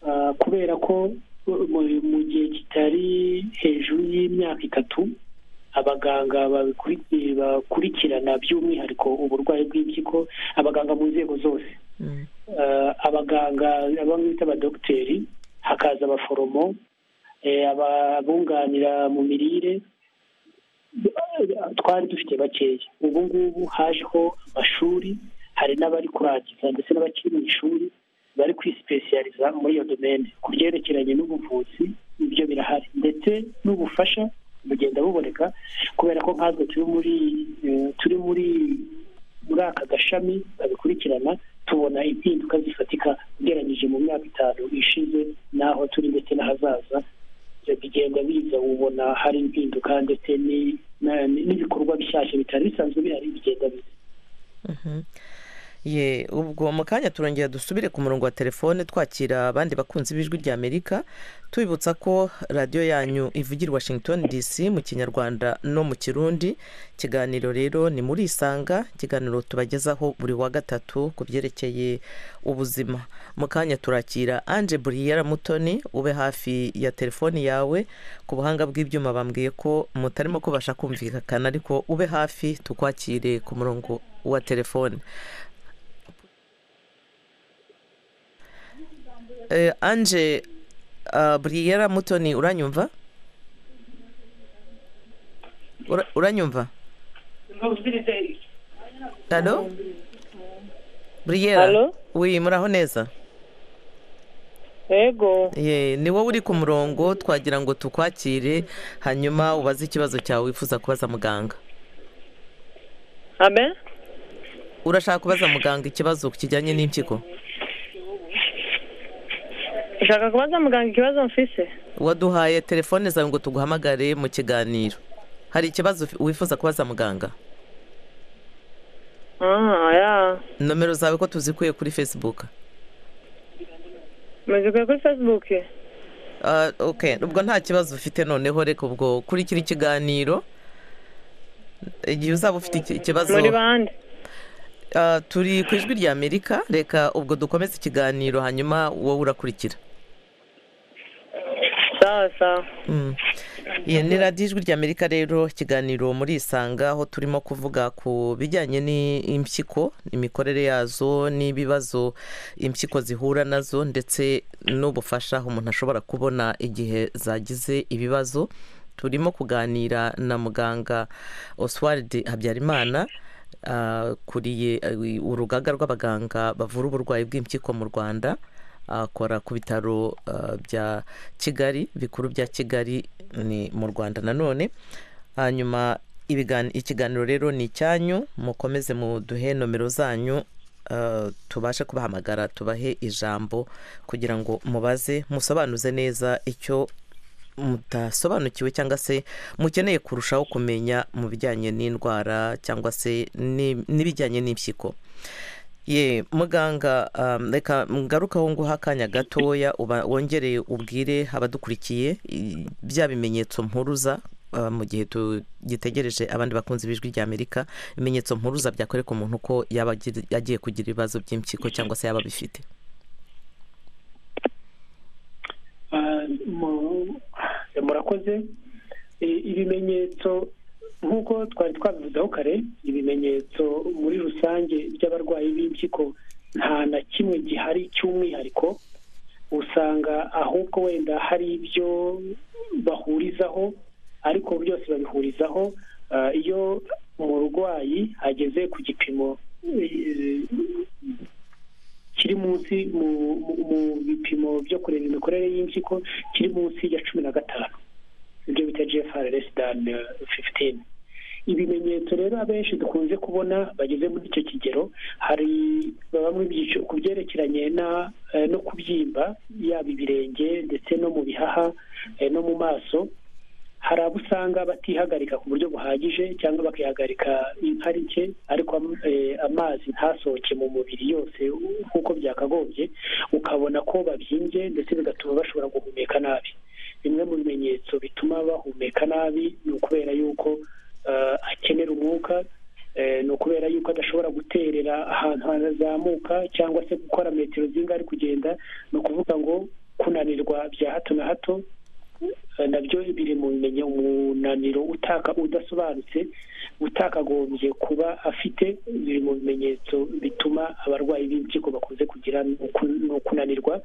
Ah, kubera ko mu mu gihe kitari hejuru y'imyaka itatu abaganga babikurikiye bakurikirana by'umwihariko uburwayi bw'impyiko abaganga mu nzego zose abaganga bamwe bita abadogiteri hakaza abaforomo ababunganira mu mirire twari dufite bakeya ubu ngubu hajeho amashuri hari n'abari kurangiza ndetse n'abakiri mu ishuri bari kwisipesiyariza muri iyo domene ku byerekeranye n'ubuvuzi ibyo birahari ndetse n'ubufasha bugenda buboneka kubera ko nkatwe turi muri turi muri muri aka gashami babikurikirana tubona impinduka zifatika ugereranyije mu myaka itanu ishize n'aho turi ndetse n'ahazaza bigenda biza ubona hari impinduka ndetse n'ibikorwa bishyashya bitari bisanzwe bihari bigenda biza ye ubwo mu kanya turongera dusubire ku murongo wa telefone twakira abandi bakunzi b'ijwi rya amerika tubibutsa ko radiyo yanyu ivugira washington dc mu kinyarwanda no mu kirundi ikiganiro rero ni muri isanga ikiganiro tubagezaho buri wa gatatu ku byerekeye ubuzima mu kanya turakira anje buriyera mutoni ube hafi ya telefoni yawe ku buhanga bw'ibyuma bambwiye ko mutarimo kubasha kumvikana ariko ube hafi tukwakire ku murongo wa telefone anje buriyera mutoni uranyumva uranyumva halo buriyera wi muraho neza yego ni wowe uri ku murongo twagira ngo tukwakire hanyuma ubaze ikibazo cyawe wifuza kubaza muganga urashaka kubaza muganga ikibazo kijyanye n'impyiko ushaka kubaza muganga ikibazo mfise waduhaye telefone zawe ngo tuguhamagare mu kiganiro hari ikibazo wifuza kubaza muganga nomero zawe ko tuzikuye kuri fesibuke muzikuye kuri fesibuke ubwo nta kibazo ufite noneho reka ubwo kurikira ikiganiro igihe uzaba ufite ikibazo muri bande turi ku ijwi rya amerika reka ubwo dukomeze ikiganiro hanyuma wowe urakurikira sawa sawa iyi ni radiyo ijwi rya amerika rero ikiganiro muri isanga aho turimo kuvuga ku bijyanye n'impyiko imikorere yazo n'ibibazo impyiko zihura nazo ndetse n'ubufasha umuntu ashobora kubona igihe zagize ibibazo turimo kuganira na muganga oswald habyarimana akuriye urugaga rw'abaganga bavura uburwayi bw'impyiko mu rwanda akora ku bitaro bya kigali bikuru bya kigali ni mu rwanda nanone hanyuma ikiganiro rero ni icyanyu mukomeze muduhe nomero zanyu tubashe kubahamagara tubahe ijambo kugira ngo mubaze musobanuze neza icyo mutasobanukiwe cyangwa se mukeneye kurushaho kumenya mu bijyanye n'indwara cyangwa se n'ibijyanye n'impyiko ye muganga reka ngarukaho nguha akanya gatoya wongere ubwire abadukurikiye bya bimenyetso mpuruza mu gihe tugitegereje abandi bakunzi b'ijwi rya amerika ibimenyetso mpuruza byakwereka umuntu ko yaba agiye kugira ibibazo by'impyiko cyangwa se yaba abifite murakoze ibimenyetso nk'uko twari twabivuzeho kare ibimenyetso muri rusange by'abarwayi b'impyiko nta na kimwe gihari cy'umwihariko usanga ahubwo wenda hari ibyo bahurizaho ariko byose babihurizaho iyo umurwayi ageze ku gipimo kiri munsi mu bipimo byo kureba imikorere y'impyiko kiri munsi ya cumi na gatanu ibyo bita gfrs dan fifitini ibimenyetso rero abenshi dukunze kubona bageze muri icyo kigero hari bamwe ku byerekeranye no kubyimba yaba ibirenge ndetse no mu bihaha no mu maso hari abo usanga batihagarika ku buryo buhagije cyangwa bakihagarika inkari nke ariko amazi ntasohoke mu mubiri yose nk'uko byakagombye ukabona ko babyimbye ndetse bigatuma bashobora guhumeka nabi bimwe mu bimenyetso bituma bahumeka nabi ni ukubera yuko akenera umwuka ni ukubera yuko adashobora guterera ahantu hanazamuka cyangwa se gukora metero zinga ari kugenda ni ukuvuga ngo kunanirwa bya hato na hato nabyo biri mu bimenye umunaniro utaka udasobanutse utakagombye kuba afite biri mu bimenyetso bituma abarwayi b'impyiko bakunze kugira ni uku- ni ukunanirwa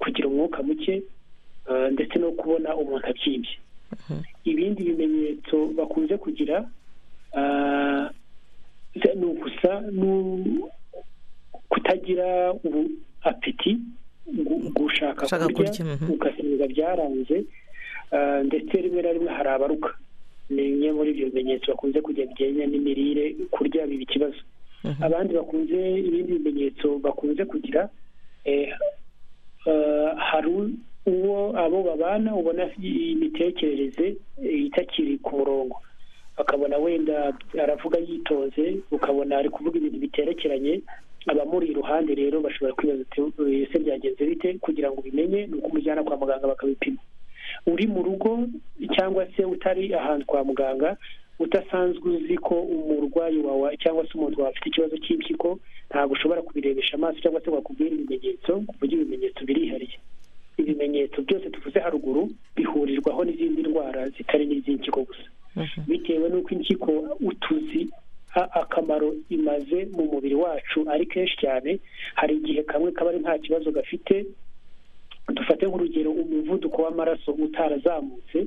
kugira umwuka muke eh, ndetse no kubona umuntu abyimbye ibindi bimenyetso bakunze kugira ah, ni ugusa n'u- kutagira ubu- apeti gu- gushaka Gushaka kurya, kurya mhm. ugasimbiza byaranze ah, ndetse rimwe na rimwe hari abaruka ni bimwe muri ibyo bimenyetso bakunze kugira bijyanye n'imirire kurya biba ikibazo abandi bakunze ibindi bimenyetso bakunze kugira eh, eh, hari u- uwo abo babana ubona imitekerereze eh, itakiri ku murongo akabona wenda aravuga yitonze ukabona ari kuvuga ibintu biterekeranye abamuri iruhande rero bashobora kwibaza ati "Eh, se byagenze bite kugira ngo ubimenye ni uko umujyana kwa muganga bakabipima uri mu rugo cyangwa se utari ahantu kwa muganga udasanzwe uzi ko umurwayi wawe cyangwa se umuntu wawe afite ikibazo cy'impyiko ntabwo ushobora kubirebesha amaso cyangwa se wakubwira ibimenyetso ku buryo ibimenyetso birihariye ibimenyetso byose tuvuze haruguru bihurirwaho n'izindi ndwara zitari n'iz'impyiko gusa bitewe n'uko impyiko utuzi a- akamaro imaze mu mubiri wacu ari kenshi cyane hari igihe kamwe kaba ari nta kibazo gafite dufate nk'urugero umuvuduko w'amaraso utarazamutse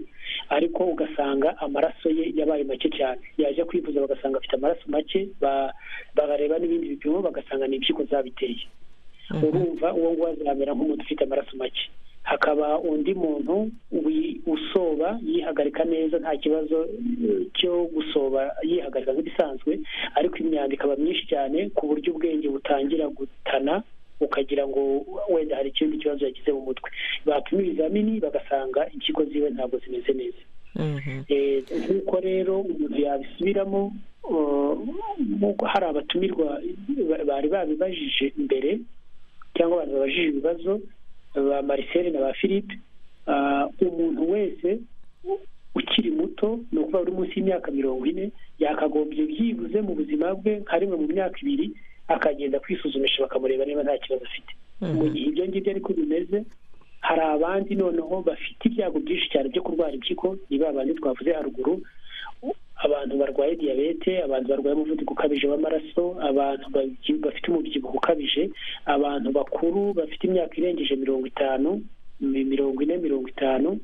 ariko ugasanga amaraso ye yabaye make cyane yaje kwivuza bagasanga afite amaraso make ba- bareba n'ibindi bipimo bagasanga ni impyiko zabiteye urumva uwo nguwo azamera nk'umuntu ufite amaraso make hakaba undi muntu wi- usoba yihagarika neza nta kibazo eh, cyo gusoba yihagarika nk'ibisanzwe ariko imyanda ikaba myinshi cyane ku buryo ubwenge butangira gutana ukagira ngo wenda hari ikindi kibazo yagize mu mutwe bapima ibizamini bagasanga impyiko ziwe ntabwo zimeze neza Mhm. Eh, nk'uko rero umuntu yabisubiramo eh, nk'uko hari abatumirwa ba- bari babibajije mbere cyangwa abantu babajije ibibazo ba marisere na ba philippe ah, umuntu wese ukiri muto ni ukuvuga uri munsi y'imyaka mirongo ine yakagombye byibuze mu buzima bwe nka rimwe mu myaka ibiri akagenda kwisuzumisha bakamureba niba nta kibazo afite mu gihe ibyo ngibyo ariko bimeze hari abandi noneho bafite ibyago byinshi cyane byo kurwara impyiko ni ba bandi twavuze haruguru abantu barwaye diyabete abantu barwaye umuvuduko ukabije w'amaraso abantu babyi- bafite umubyibuho ukabije abantu bakuru bafite imyaka irengeje mirongo itanu mi- mirongo ine mirongo itanu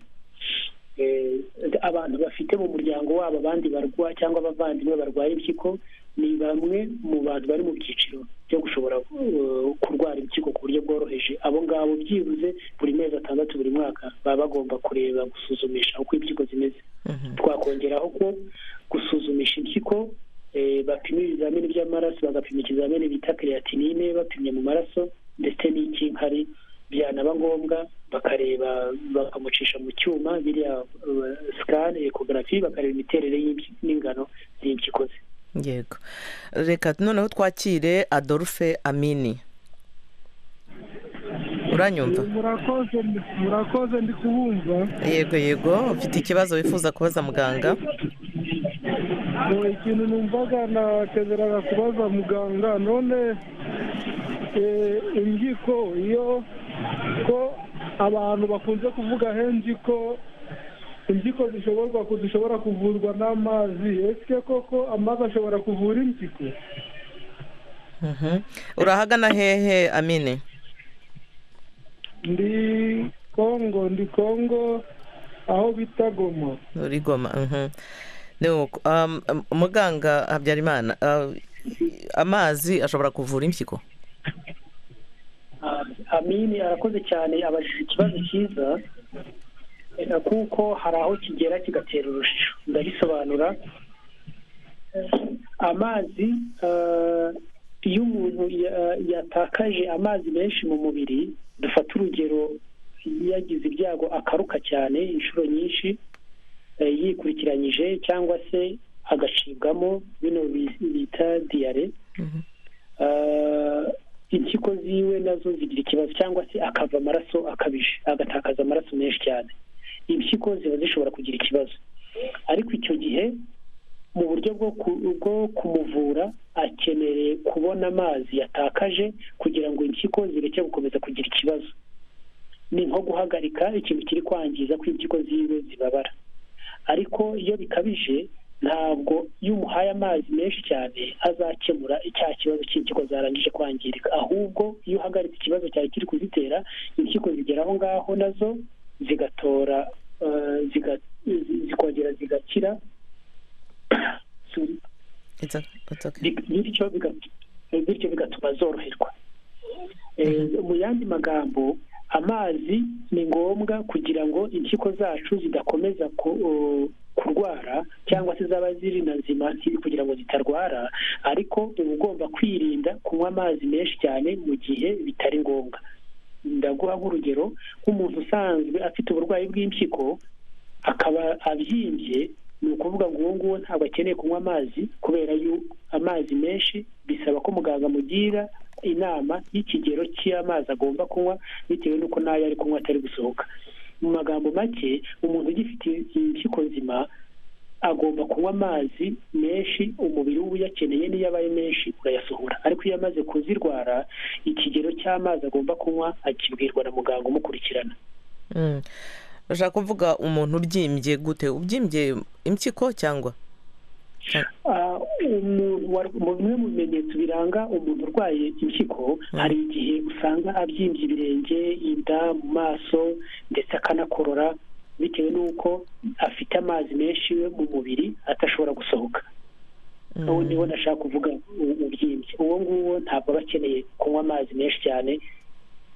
Eh, abantu bafite mu muryango wabo abandi barwa cyangwa abavandimwe barwaye impyiko ni bamwe mu bantu bari mu byiciro byo gushobora eh, kurwara impyiko ku buryo bworoheje abo ngabo byibuze buri mezi atandatu buri mwaka baba bagomba kureba gusuzumisha uko impyiko zimeze twakongeraho ko gusuzumisha impyiko eh, bapima ibizamini by'amaraso bagapima ikizamini bita creatinine bapimye mu maraso ndetse n'ikinkari byanaba ngombwa bakareba bakamucisha mu cyuma biriya eh, scan ecography bakareba imiterere y'impi- n'ingano z'impyiko ze yego reka noneho twakire adolphe amini uranyumva murakoze murakoze ndi kubumva yego yego ufite ikibazo wifuza kubaza muganga Ngo ikintu numvaga nakeneraga kubaza muganga none eh, impyiko iyo ko abantu bakunze kuvuga henshi ko impyiko zishoborwa ku- zishobora kuvurwa n'amazi ese koko amazi ashobora kuvura impyiko Mhm. urahagana hehe amini ndi kongo ndi kongo aho bita goma uri goma mhm. Ni uko. Um, um, muganga habyarimana uh, amazi ashobora kuvura impyiko Ah, amini arakoze cyane abajije ikibazo cyiza eh, kuko hari aho kigera kigatera urujijo ndabisobanura amazi ah, iyo umuntu ya- yatakaje amazi menshi mu mubiri dufata urugero yagize ibyago akaruka cyane inshuro nyinshi eh, yikurikiranyije cyangwa se agacibwamo bino bi- bita diyare Ah, impyiko ziwe nazo zigira ikibazo cyangwa se akava amaraso akabije agatakaza amaraso menshi cyane impyiko ziba zishobora kugira ikibazo ariko icyo gihe mu buryo bwo ku- bwo kumuvura akeneye kubona amazi yatakaje kugira ngo impyiko zireke gukomeza kugira ikibazo ni nko guhagarika ikintu kiri kwangiza ko impyiko ziwe zibabara ariko iyo bikabije ntabwo iyo umuhaye amazi menshi cyane azakemura icya kibazo cy'impyiko zarangije kwangirika ahubwo iyo uhagaritse ikibazo cyari kiri kuzitera impyiko zigera aho ngaho nazo zigatora eh, ziga- zi- zikongera zigakira Sorry. It's o- it's okay. Bi- bityo biga- bityo bigatuma zoroherwa Eh, mu yandi magambo amazi ni ngombwa kugira ngo impyiko zacu zidakomeza ku- o- kurwara cyangwa se zaba ziri na nzima ziri kugira ngo zitarwara ariko uba ugomba kwirinda kunywa amazi menshi cyane mu gihe bitari ngombwa ndaguha nk'urugero nk'umuntu usanzwe afite uburwayi bw'impyiko akaba abyimbye ni ukuvuga ngo uwo nguwo ntabwo akeneye kunywa amazi kubera yo amazi menshi bisaba ko muganga amugira inama y'ikigero cy'amazi agomba kunywa bitewe n'uko n'ayo ari kunywa atari gusohoka mu magambo make umuntu ugifite impyiko nzima agomba kunywa amazi menshi umubiri we uyakeneye n'iyo abaye menshi urayasohora ariko iyo amaze kuzirwara ikigero cy'amazi agomba kunywa akibwirwa na muganga umukurikirana Mm. ushaka kuvuga umuntu ubyimbye gute ubyimbye impyiko cyangwa Ah, umuntu war- mu bimwe mu bimenyetso biranga umuntu urwaye impyiko hari igihe usanga abyimbye ibirenge inda mu maso ndetse akanakorora bitewe n'uko afite amazi menshi we mu mubiri atashobora gusohoka uwo niwo nashaka kuvuga u- ubyimbye uwo nguwo ntabwo aba akeneye kunywa amazi menshi cyane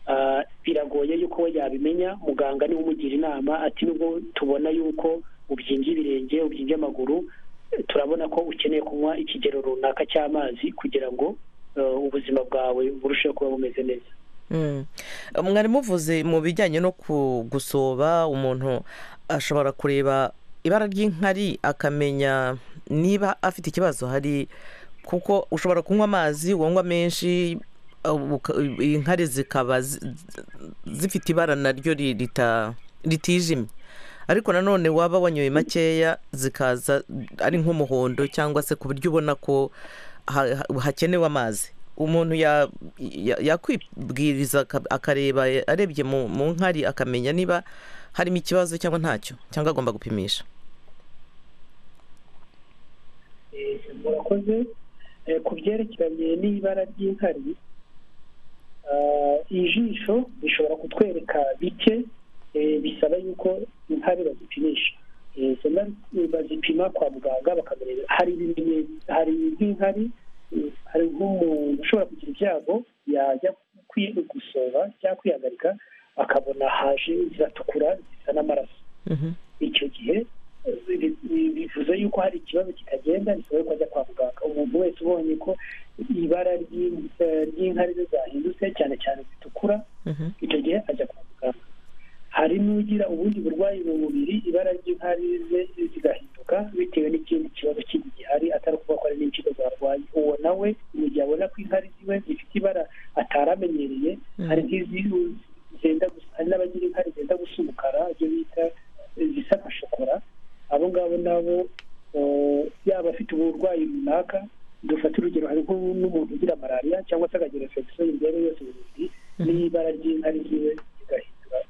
Ah, biragoye yuko we yabimenya muganga niwe umugira inama ati nubwo tubona yuko ubyimbye ibirenge ubyimbye amaguru eh, turabona ko ukeneye kunywa ikigero runaka cy'amazi kugira ngo eh, ubuzima bwawe burusheho kuba bumeze neza Mm. mwari muvuze mu bijyanye no ku- gusoba umuntu ashobora kureba ibara ry'inkari akamenya niba afite ikibazo hari kuko ushobora kunywa amazi wanywa menshi uh, uka- inkari zikaba zi- zifite ibara naryo ri- rita- ritijimye ariko nanone waba wanyoye makeya zikaza ari nk'umuhondo cyangwa se ku buryo ubona ko ha- ha- hakenewe amazi umuntu ya- ya- yakwibwiriza aka- akareba arebye mu mu nkari akamenya niba harimo ikibazo cyangwa ntacyo cyangwa agomba gupimisha murakoze Eh, ku byerekeranye n'ibara ry'inkari ah, ijisho rishobora kutwereka bike eh, bisaba yuko inkari bazipimisha Eh, izo nkari bazipima kwa muganga bakamenya hari ibimenyetso hari nk'inkari eh, hari nk'umuntu ushobora kugira ibyago yajya kwi- gusoba cyangwa kwihagarika akabona haje ziratukura zisa n'amaraso icyo gihe eh, bi- bi- bivuze yuko hari ikibazo kitagenda bisaba ko ajya kwa muganga umuntu wese ubonye ko ibara ry'in- eh, ry'inkari ze zahindutse cyane cyane zitukura icyo gihe ajya kwa muganga hari n'ugira ubundi burwayi mu mubiri ibara ry'inkari ze zigahinduka bitewe n'ikindi kibazo kindi gihari atari ukuvuga ko hari n'impyiko zarwaye uwo nawe mu gihe abona ko inkari ziwe zifite ibara atari amenyereye hari nk'izi zenda gusa hari n'abagira inkari zenda gusa umukara ibyo bita zisa nka shokora abo ngabo nabo eh, yaba afite uburwayi runaka dufata urugero hari nko n'umuntu ugira malariya cyangwa se akagira infection y'imbeho yose mu mubiri n'ibara ry'inkari ziwe zigahindura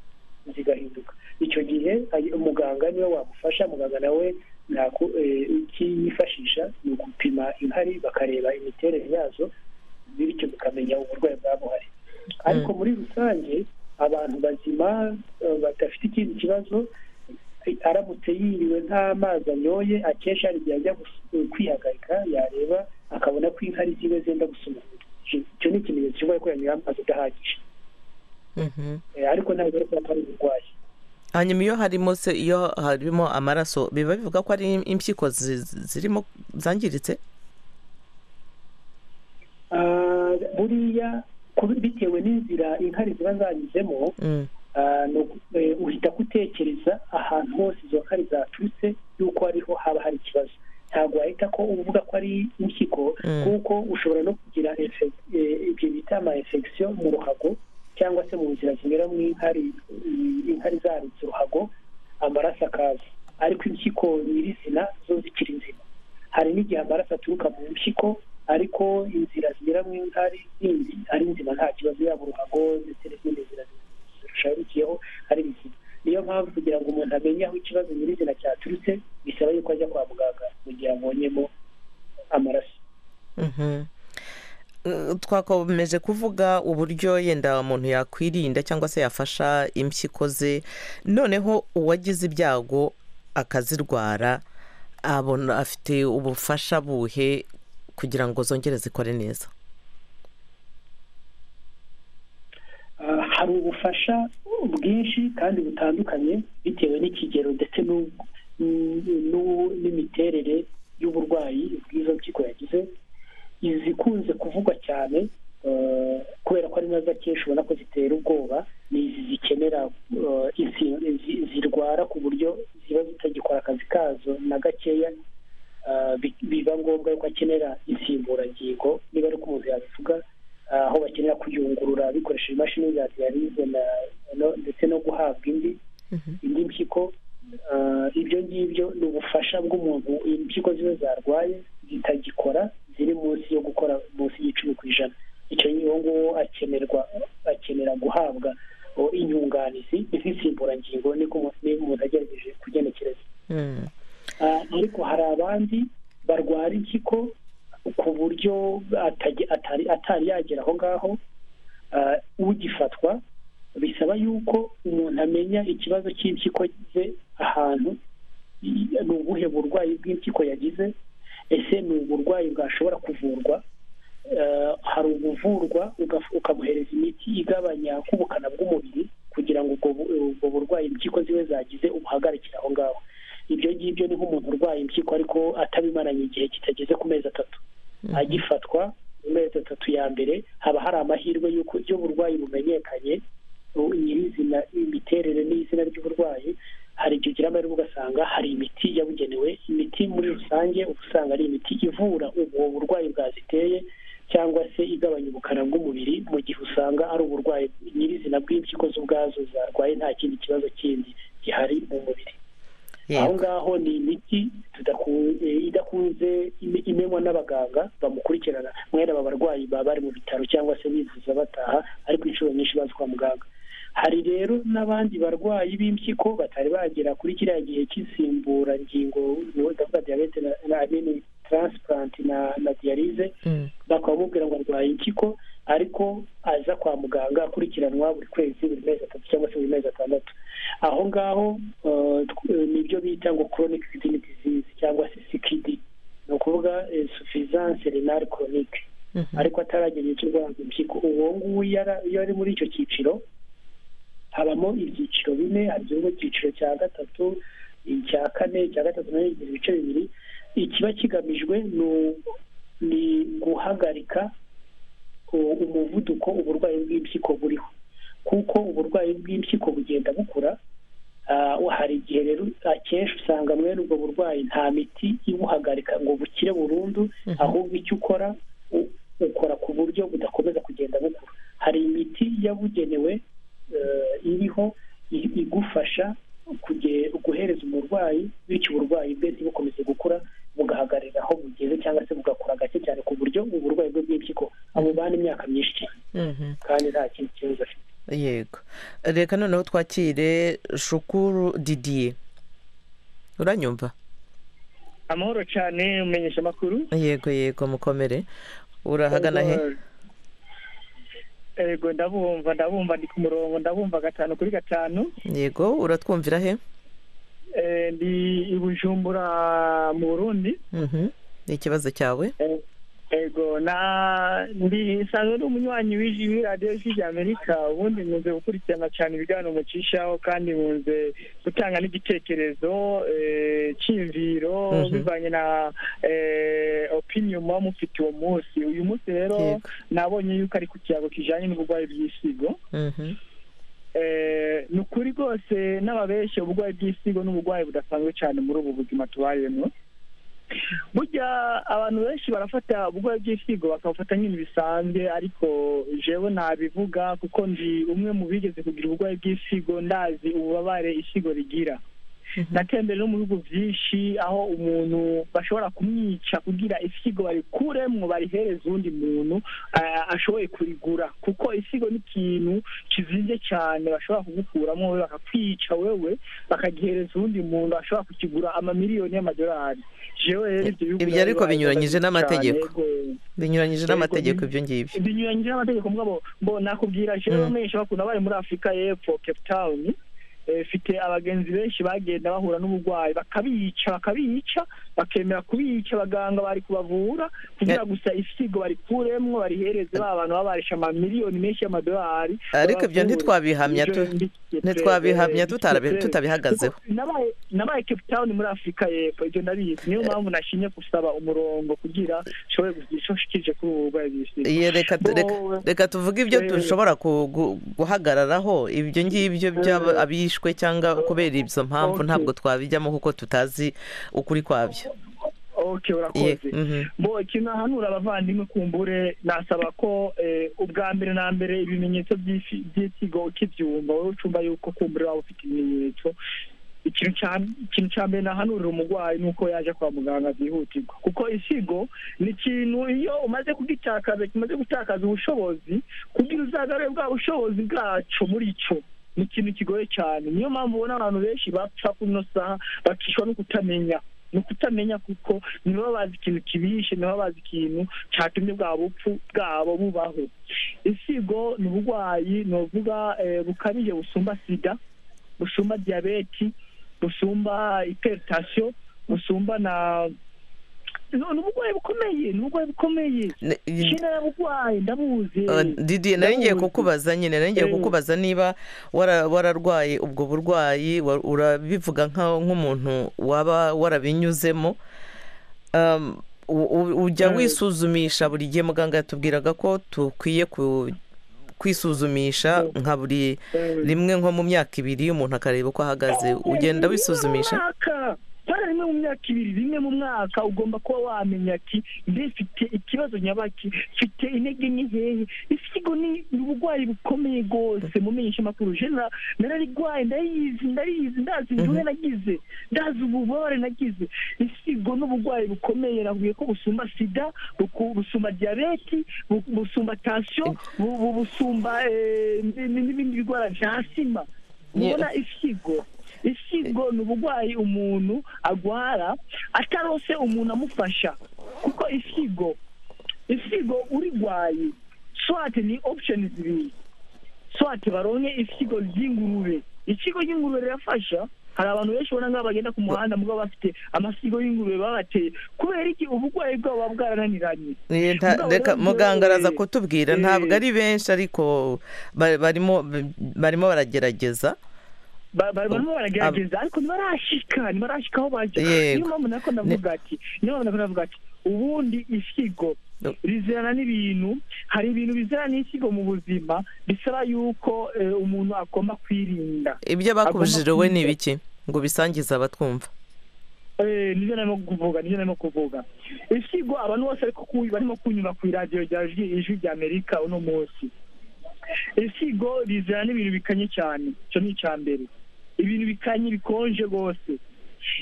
zigahinduka icyo gihe ayi- umuganga niwe wagufasha muganga nawe ntaku- eh, icyo yifashisha ni ugupima inkari bakareba imiterere yazo bityo bikamenya uburwayi bwaba buhari ariko muri rusange abantu bazima eh, badafite ikindi kibazo aramutse yiriwe nta mazi anyoye akesha hari igihe ajya gus- kwihagarika yareba akabona ko inkari ziwe zenda gusa umuhondo icyo ni ikimenyetso cy'uburwayi ko yanyoye amazi adahagije Eh, ariko ntabwo ari kuba atari uburwayi hanyuma iyo harimo se iyo harimo amaraso biba bivuga ko ari impyiko zi- zi- zirimo zangiritse Ah, buriya kubi- bitewe n'inzira inkari ziba zanyuzemo Mm. Ah, ni uku- eh, uhita gutekereza ahantu hose izo nkari zaturutse yuko ariho haba hari ikibazo ntabwo wahita ko uvuga ko ari impyiko Mm. kuko ushobora no kugira infec- eh, ibyo bita ama infection mu ruhago cyangwa se mu nzira zinyura mu inkari mm, inkari zarutse uruhago amaraso akaza ariko impyiko nyirizina zo zikiri nzima hari n'igihe amaraso aturuka mu mpyiko ariko inzira zinyura mu inkari zindi ari nzima nta kibazo yaba uruhago ndetse n'izindi nzira zirushaho ikibazo nyirizina cyaturutse bisaba yuko ajya kwa muganga mu gihe abonyemo amaraso Mhm. Eh, twakomeje kuvuga uburyo yenda umuntu yakwirinda cyangwa se yafasha impyiko ze noneho uwagize ibyago akazirwara abona afite ubufasha buhe kugira ngo zongere zikore neza Ah, hari ubufasha bwinshi kandi butandukanye bitewe n'ikigero ndetse n'u- n'u- n'u- n'imiterere y'uburwayi bw'izo mpyiko yagize izikunze kuvugwa cyane eh, kubera ko ari nazo akenshi ubona ko zitera ubwoba ni izi zikenera eh, insi- zi- zirwara ku buryo ziba zitagikora akazi kazo na gakeya Ah, bi- biba ngombwa yuko akenera insimburangingo niba ari ko umuntu yabivuga ah, aho bakenera kuyungurura bikoresheje imashini za diyalize na- no- ndetse no guhabwa indi indi mpyiko Ah, ibyo ngibyo ni ubufasha bw'umuntu impyiko ziba zarwaye zitagikora ziri munsi yo gukora munsi y'icumi ku ijana icyo uwo nguwo akenerwa akenera guhabwa oh, inyunganizi nk'insimburangingo niko umuntu niba umuntu agerageje kugenekereza Ah, ariko hari abandi barwara impyiko ku buryo atage- atari atari yagera aho ngaho ah, ugifatwa bisaba yuko umuntu amenya ikibazo cy'impyiko ze ahantu i- ni ubuhe burwayi bw'impyiko yagize ese ni uburwayi bwashobora kuvurwa Ah, hari ubuvurwa uga- ukamuhereza imiti igabanya k'ubukana bw'umubiri kugira ngo ubwo bu- ubwo burwayi impyiko ziwe zagize ubuhagarikire aho ngaho ibyo ngibyo ni nk'umuntu urwaye impyiko ariko atabimaranye igihe kitageze ku mezi atatu agifatwa mu mezi atatu ya mbere haba hari amahirwe y'uko iyo uburwayi bumenyekanye u- nyirizina imiterere n'izina ry'uburwayi hari igihe ugira amahirwe ugasanga hari imiti yabugenewe imiti muri rusange uba usanga ari imiti ivura ubwo burwayi bwaziteye cyangwa se igabanya ubukana bw'umubiri mu gihe usanga ari uburwayi nyirizina bw'impyiko z'ubwazo zarwaye nta kindi kibazo kindi gihari mu mubiri aho ngaho ni imiti tudaku- eh, idakunze ime- imenywa n'abaganga bamukurikirana mwene aba barwayi baba bari mu bitaro cyangwa se bivuza bataha ariko inshuro nyinshi bazi kwa muganga hari rero n'abandi barwayi b'impyiko batari bagera kuri kiriya gihe cy'insimburangingo niwe ndavuga diyabete na- na amini taransipuranti na na diyalize bakaba bamubwira ngo arwaye impyiko ariko aza kwa muganga akurikiranwa buri kwezi buri mezi atatu cyangwa se buri mezi atandatu aho ngaho eh, tw- eh, ni ibyo bita ngo chronic kidney disease cyangwa se CKD ni ukuvuga suffisance renal chronique ariko ataragera igihe cyo kurwara impyiko uwo nguwo iyo ara- iyo ari muri icyo cyiciro habamo ibyiciro bine harimo icyiciro cya gatatu icya kane icya gatatu nayo igira ibice bibiri ikiba kigamijwe ni u- ni guhagarika u- umuvuduko uburwayi bw'impyiko buriho kuko uburwayi bw'impyiko bugenda bukura Ah, hari igihe rero akenshi usanga mwene ubwo burwayi nta miti ibuhagarika ngo bukire burundu ahubwo icyo ukora u- ukora ku buryo budakomeza kugenda bukura hari imiti yabugenewe eh, iriho i- igufasha kuge- guhereza umurwayi bityo uburwayi bwe ntibukomeze gukura bugahagarara aho bugeze cyangwa se bugakura gake cyane ku buryo uburwayi bwe bw'impyiko amubana imyaka myinshi cyane Mhm. kandi nta kindi kibazo afite yego reka noneho twakire shukuru didiye uranyumva amahoro cyane umenyesha amakuru yego yego mukomere urahagana he yego ndabumva ndabumva ndi ku murongo ndabumva gatanu kuri gatanu yego uratwumvira he Eh, ndi i bujumbura mu burundi Mhm. ni ikibazo cyawe yego na ndi nsanzwe ndi umunywanyi w'iji- w'iradiyo y'ijwi ry'amerika ubundi nkunze gukurikirana cyane ibiganiro mucishaho kandi nkunze gutanga n'igitekerezo eh, cyiyumviro Mhm. bivanye na eh, opinion muba mufite uwo munsi uyu munsi rero Yego. nabonye yuko ari ku kiyago kijanye n'uburwayi bw'isigo Mhm. Eh, ni ukuri rwose n'ababeshya uburwayi bw'isigo n'uburwayi budasanzwe cyane muri ubu buzima tubayemo burya abantu benshi barafata uburwayi bw'isigo bakabufata nk'ibintu bisanzwe ariko jewe ntabivuga kuko ndi umwe mu bigeze kugira uburwayi bw'isigo ndazi ububabare isigo rigira natembere no mu bihugu byinshi aho umuntu bashobora kumwica kugira isigo barikuremo barihereza uwundi muntu ah, ashoboye kurigura kuko isigo ni ikintu kizinze cyane bashobora kugukuramo wowe bakakwica wowe bakagihereza uwundi muntu ashobora kukigura amamiliyoni y'amadolari jewe rero ibyo bihugu ibyo ariko byari- binyuranyije n'amategeko cyane, binyuranyije Yego, n'amategeko bi- ibyo ngibyo binyuranyije n'amategeko mugabo mbo nakubwira jewe menshi bakunda bari muri afurika y'epfo cape town eh, mfite abagenzi benshi bagenda bahura n'uburwayi bakabica bakabica bakemera kubica abaganga bari kubavura kugira gusa isigo barikuremwo barihereze ba bantu baba barishe amamiliyoni menshi y'amadolari ariko ibyo ntitwabihamya tu- Ibyo ni- ntitwabihamya eh, tutarabe- biteye- tutabihagazeho kuko nabaye- nabaye cape town muri afurika y'epfo ibyo ndabizi niyo mpamvu nashinye gusaba umurongo kugira nshobore kugira icyo nshikirije kuri ubu burwayi bw'isigo Iye, reka tu- reka- Bo- reka tuvuge ibyo Eh, dushobora ku- gu- guhagararaho ibyo ngibyo by'aba- abishwe cyangwa kubera izo mpamvu Okay. ntabwo twabijyamo kuko tutazi ukuri kwabyo okay Iye, urakoze mhm. bo ikintu ahanura abavandimwe kumbure nasaba ko eh, ubwa mbere na mbere ibimenyetso by'isi- by'isigo ukibyumva wowe ucumva yuko kumbure waba ufite ibimenyetso ikintu cya- ikintu cya mbere nahanurira umurwayi ni uko yaje kwa muganga byihutirwa kuko isigo ni ikintu iyo umaze kugitakaza kimaze gutakaza ubushobozi kugira uzagarure bwa bushobozi bwacu muri cyo ni ikintu kigoye cyane niyo mpamvu ubona abantu benshi bapfa kuno saha bakishwa no kutamenya ni ukutamenya kuko nibo bazi ikintu kibishe nibo bazi ikintu cyatumye bwa bupfu bwabo bubaho isigo ni uburwayi novuga bukabije busumba sida busumba diyabeti busumba iteritasiyo busumba na No, ni uburwayi bukomeye ni uburwayi bukomeye Ne- shina burwayi ndabuzi Uh, Didi nari ngiye kukubaza nyine nari ngiye Eh. kukubaza niba wara- wararwaye ubwo burwayi wa- urabivuga nka- nk'umuntu waba warabinyuzemo Um, u- u- ujya Eh. wisuzumisha buri gihe muganga yatubwiraga ko dukwiye ku- kwisuzumisha nka buri rimwe nko mu myaka ibiri umuntu akareba uko ahagaze ugenda wisuzumisha mwaka bara rimwe mu myaka ibiri rimwe mu mwaka ugomba kuba wamenya ati ndifite ikibazo nyabaki mfite intege nke nkeya isigo ni ni uburwayi bukomeye rwose mumenyesha amakuru jena nararigwaye ndayizi ndariyizi ndazi imvune nagize ndazi ububabare nagize isigo ni uburwayi bukomeye nakubwiye ko busumba sida buku- busumba diyabeti bu- busumba tansiyo bu- bu- busumba eh, n- n- n'ibindi birwara bya sima mubona isigo isigo ni uburwayi umuntu agwara atarose umuntu amufasha kuko isigo isigo urigwaye swate ni option zibiri swate baronke isigo ry'ingurube ikigo ry'ingurube rirafasha hari abantu benshi ubona nk'aho bagenda ku muhanda mugabo bafite amasigo y'ingurube babateye kubera iki uburwayi bwabo buba bwarananiranye Ni nta- Mugabo reka rero muganga araza yewe, kutubwira eh, ntabwo ari benshi ariko ba- barimo barimo baragerageza Ba- ba- barimo baragerageza ariko ntibarashika ntibarashika aho bajya niyo Yego. mpamvu nako ndavuga ati niyo mpamvu nako ndavuga ati ubundi isigo rizirana n'ibintu hari ibintu bizirana n'isigo mu buzima bisaba yuko eh, umuntu agomba kwirinda ibyo bakubujije Agomba wowe ni kwirinda. ibiki ngo ubisangize abatwumva Eh, nibyo narimo kuvuga nibyo narimo kuvuga isigo abantu bose ariko ku- barimo kunyura ku iradiyo rya Ijwi- ijwi rya amerika uno munsi isigo rizana n'ibintu bikanye cyane icyo ni icya mbere ibintu bikanye bikonje rwose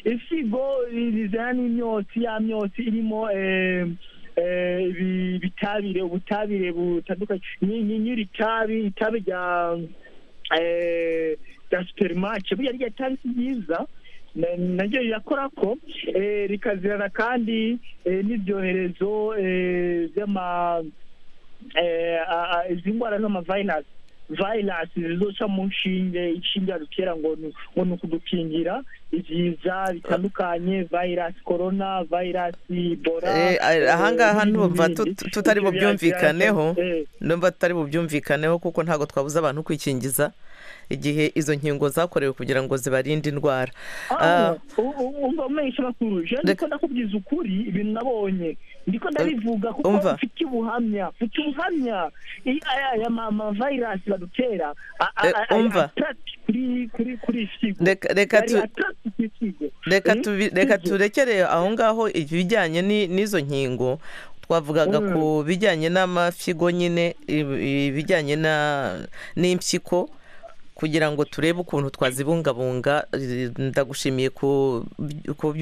isigo rizana n'imyotsi ya myotsi irimo eh, eh, ibi- ibitabire ubutabire butandukanye ni- ni- nyiri itabi itabi rya eh, rya superimace burya rya tabi si ryiza na- naryo rirakora ko eh, rikazirana kandi eh, n'ibyoherezo eh, by'ama eh, a- a- izi ndwara z'amavayirasi vayirasi zizoca mu nshinge inshinge yadutera ngo ni- ngo ni ukudukingira ibyiza bitandukanye vayirasi korona vayirasi bora Eh, a- ahangaha eh, ndumva n'ibindi. tut- tutari Ivyo bya- bubyumvikaneho eh, ndumva tutari bubyumvikaneho kuko ntabwo twabuze abantu kwikingiza igihe izo nkingo zakorewe kugira ngo zibarinde indwara Ah, Ah, u- u- umva umesha makuru je ndiko ndakubwiza ukuri ibintu nabonye ndiko ndabivuga kuko umva. mfite ubuhamya mfite ubuhamya I- aya aya ma- ma virus badutera a- a- Eh, a- a- umva. attack kuri kuri kuri isigo Reka- reka Ari tu- attack kuri isigo reka Mm, tubi- reka isigo. turekere aho ngaho ibijyanye ni- n'izo nkingo twavugaga Mm. ku bijyanye n'amafigo nyine ibi- ibijyanye na- n'impyiko kugira ngo turebe ukuntu twazibungabunga ndagushimiye ku ku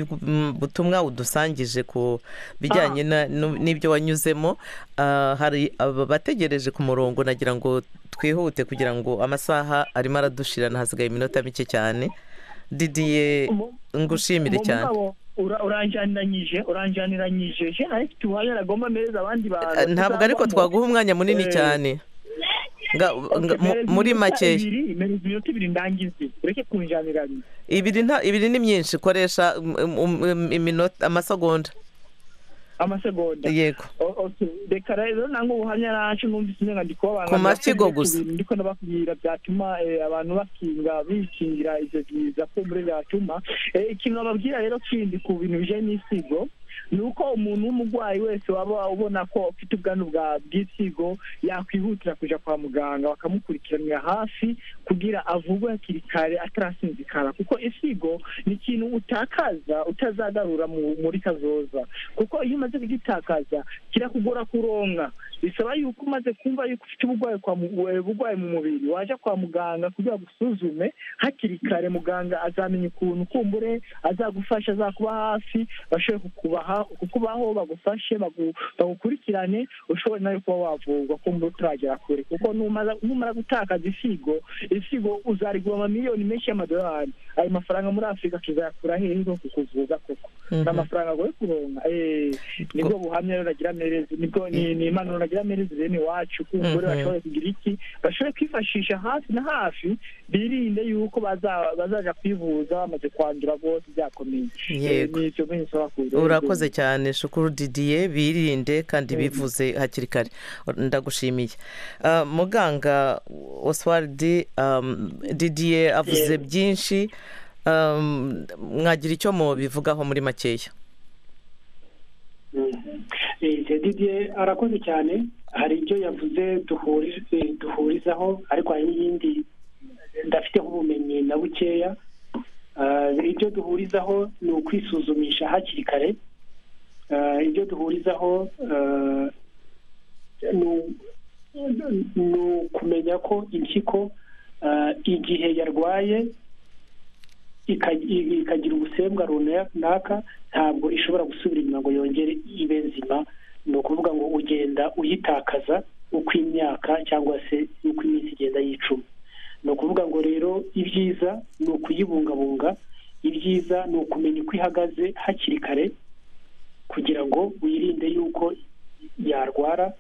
butumwa udusangije ku bijyanye na- nu- n'ibyo wanyuzemo Ah, hari abategereje ku murongo nagira ngo twihute kugira ngo amasaha arimo aradushirana hasigaye iminota mike cyane didiye ngushimire cyane uranjaniranyije uranjaniranyije je ariko tuwaye aragomba meza abandi bantu Eh, ntabwo ariko twaguha umwanya munini cyane Nga- nga- mu- muri makeya imere iminota ibiri ndangize ureke kunjaniranya ibiri nta ibiri ni myinshi koresha um, um, um, iminota amasegonda amasegonda yego O- okay. reka rero nange ubuhamya nacu numvise umenga ndi kubabanga Ku mashyigo gusa. ndiko ndababwira byatuma eh, abantu bakinga bishingira ivyo biza kumbure byatuma Eh, ikintu bababwira rero kindi ku bintu bijanye n'isigo ni uko umuntu w'umurwayi wese waba ubona ko afite ubwandu bwa bw'isigo yakwihutira kuja kwa muganga bakamukurikiranira hafi kugira avugwe hakiri kare atarasinzikara kuko isigo ni ikintu utakaza utazagarura mu- muri kazoza kuko iyo umaze kugitakaza kirakugora kuronka bisaba yuko umaze kumva yuko ufite uburwayi kwa mu- eh, burwayi mu mubiri waje kwa muganga kugira ngo usuzume hakiri kare muganga azamenya ukuntu kumbure azagufasha azakuba hafi bashobore kukubaha kukubaho bagufashe bagu- bagukurikirane ushobore nawe kuba wavurwa kumbure utaragera kure kuko numara- numara gutakaza isigo isigo uzarigura amamiliyoni menshi y'amadolari ayo mafaranga muri afurika tuzayakura hehe no kukuvuza koko Mhm. ni amafaranga agoye kuronka eh, nibwo buhamya rero nagira merezi nibwo ni ni impanuro nagira merezi bene iwacu kumbure Mhm. bashobore kugira iki bashobore kwifashisha hafi na hafi birinde yuko baza- bazaja kwivuza bamaze kwandura bose byakomeye Eh, Yego. ni icyo nyine nsaba kugira urakoze cyane shukuru didiye birinde kandi bivuze hakiri kare ndagushimiye Ah, muganga oswald didiye avuze Yego. byinshi Um, mwagira icyo mubivugaho muri makeya Eh, Didier arakoze cyane hari ibyo yavuze duhuriza duhurizaho ariko hari n'ibindi ndafiteho ubumenyi na bukeya Ah, ibyo duhurizaho ni ukwisuzumisha hakiri kare Ah, ibyo duhurizaho ah, ni u- ni ukumenya ko impyiko ah, igihe yarwaye ika- i- ikagira ubusembwa runaka ntabwo ishobora gusubira inyuma ngo yongere ibe nzima ni ukuvuga ngo ugenda uyitakaza uko imyaka cyangwa se uko iminsi igenda yicuma ni ukuvuga ngo rero ibyiza ni ukuyibungabunga ibyiza ni ukumenya uko ihagaze hakiri kare kugira ngo wirinde yuko yarwara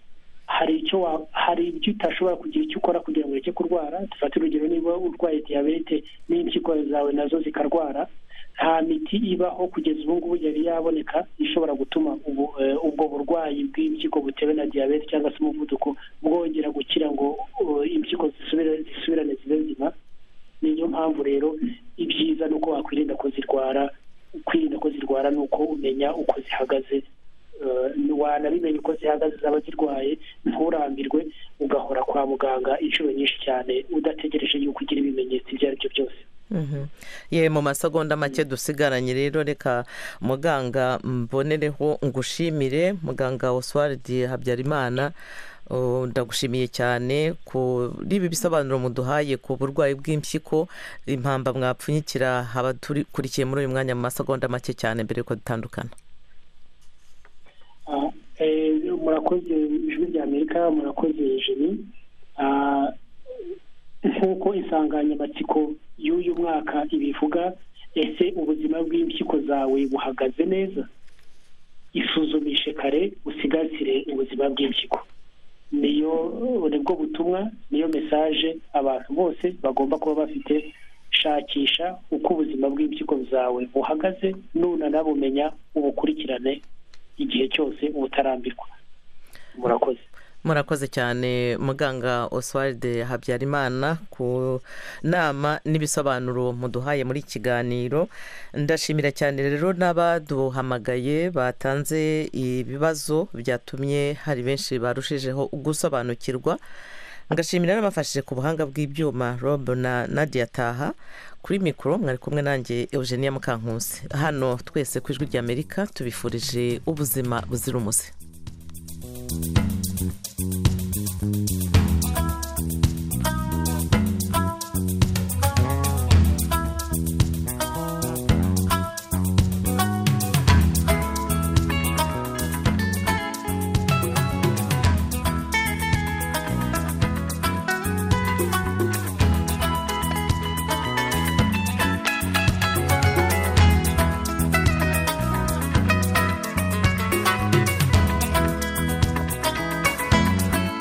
hari icyo wa- hari ibyo utashobora kugira icyo ukora kugira ngo ureke kurwara dufate urugero niba urwaye diyabete n'impyiko zawe nazo zikarwara nta miti ibaho kugeza ubu ngubu yari yaboneka ishobora gutuma ubu, eh, ubwo burwayi bw'impyiko butewe na diyabete cyangwa se umuvuduko bwongera gukira ngo eh, impyiko zisubire- zisubirane zibe nzima ni niyo mpamvu rero ibyiza ni uko wakwirinda ko zirwara kwirinda ko zirwara ni uko umenya uko zihagaze Eh, wanabimenya uko zihagaze zaba zirwaye nturambirwe ugahora kwa muganga inshuro nyinshi cyane udategereje yuko ugira ibimenyetso ibyo ari byo byose Mhm. ye mu masegonda make dusigaranye rero reka muganga mbonereho ngushimire muganga oswald habyarimana Uh, ndagushimiye cyane kuri ibi bisobanuro muduhaye ku burwayi bw'impyiko impamba mwapfunyikira abadukurikiye muri uyu mwanya mu masegonda make cyane mbere yuko dutandukana Ah, eh, murakoze ijwi rya amerika murakoze jeni Ah, nk'uko insanganyamatsiko y'uyu mwaka ibivuga ese ubuzima bw'impyiko zawe buhagaze neza isuzumishe kare usigasire ubuzima bw'impyiko niyo nibwo butumwa niyo mesaje abantu bose bagomba kuba bafite shakisha uko ubuzima bw'impyiko zawe buhagaze nunanabumenya ubukurikirane igihe cyose uba utarambirwa murakoze murakoze cyane muganga oswald habyarimana ku nama n'ibisobanuro muduhaye muri iki kiganiro ndashimira cyane rero n'abaduhamagaye batanze ibibazo byatumye hari benshi barushijeho gusobanukirwa ngashimira n'abafashije ku buhanga bw'ibyuma rob na nadia taha kuri mikoro mwari kumwe nanjye eugenia mukankusi hano twese ku ijwi ry'amerika tubifurije ubuzima buzira umuze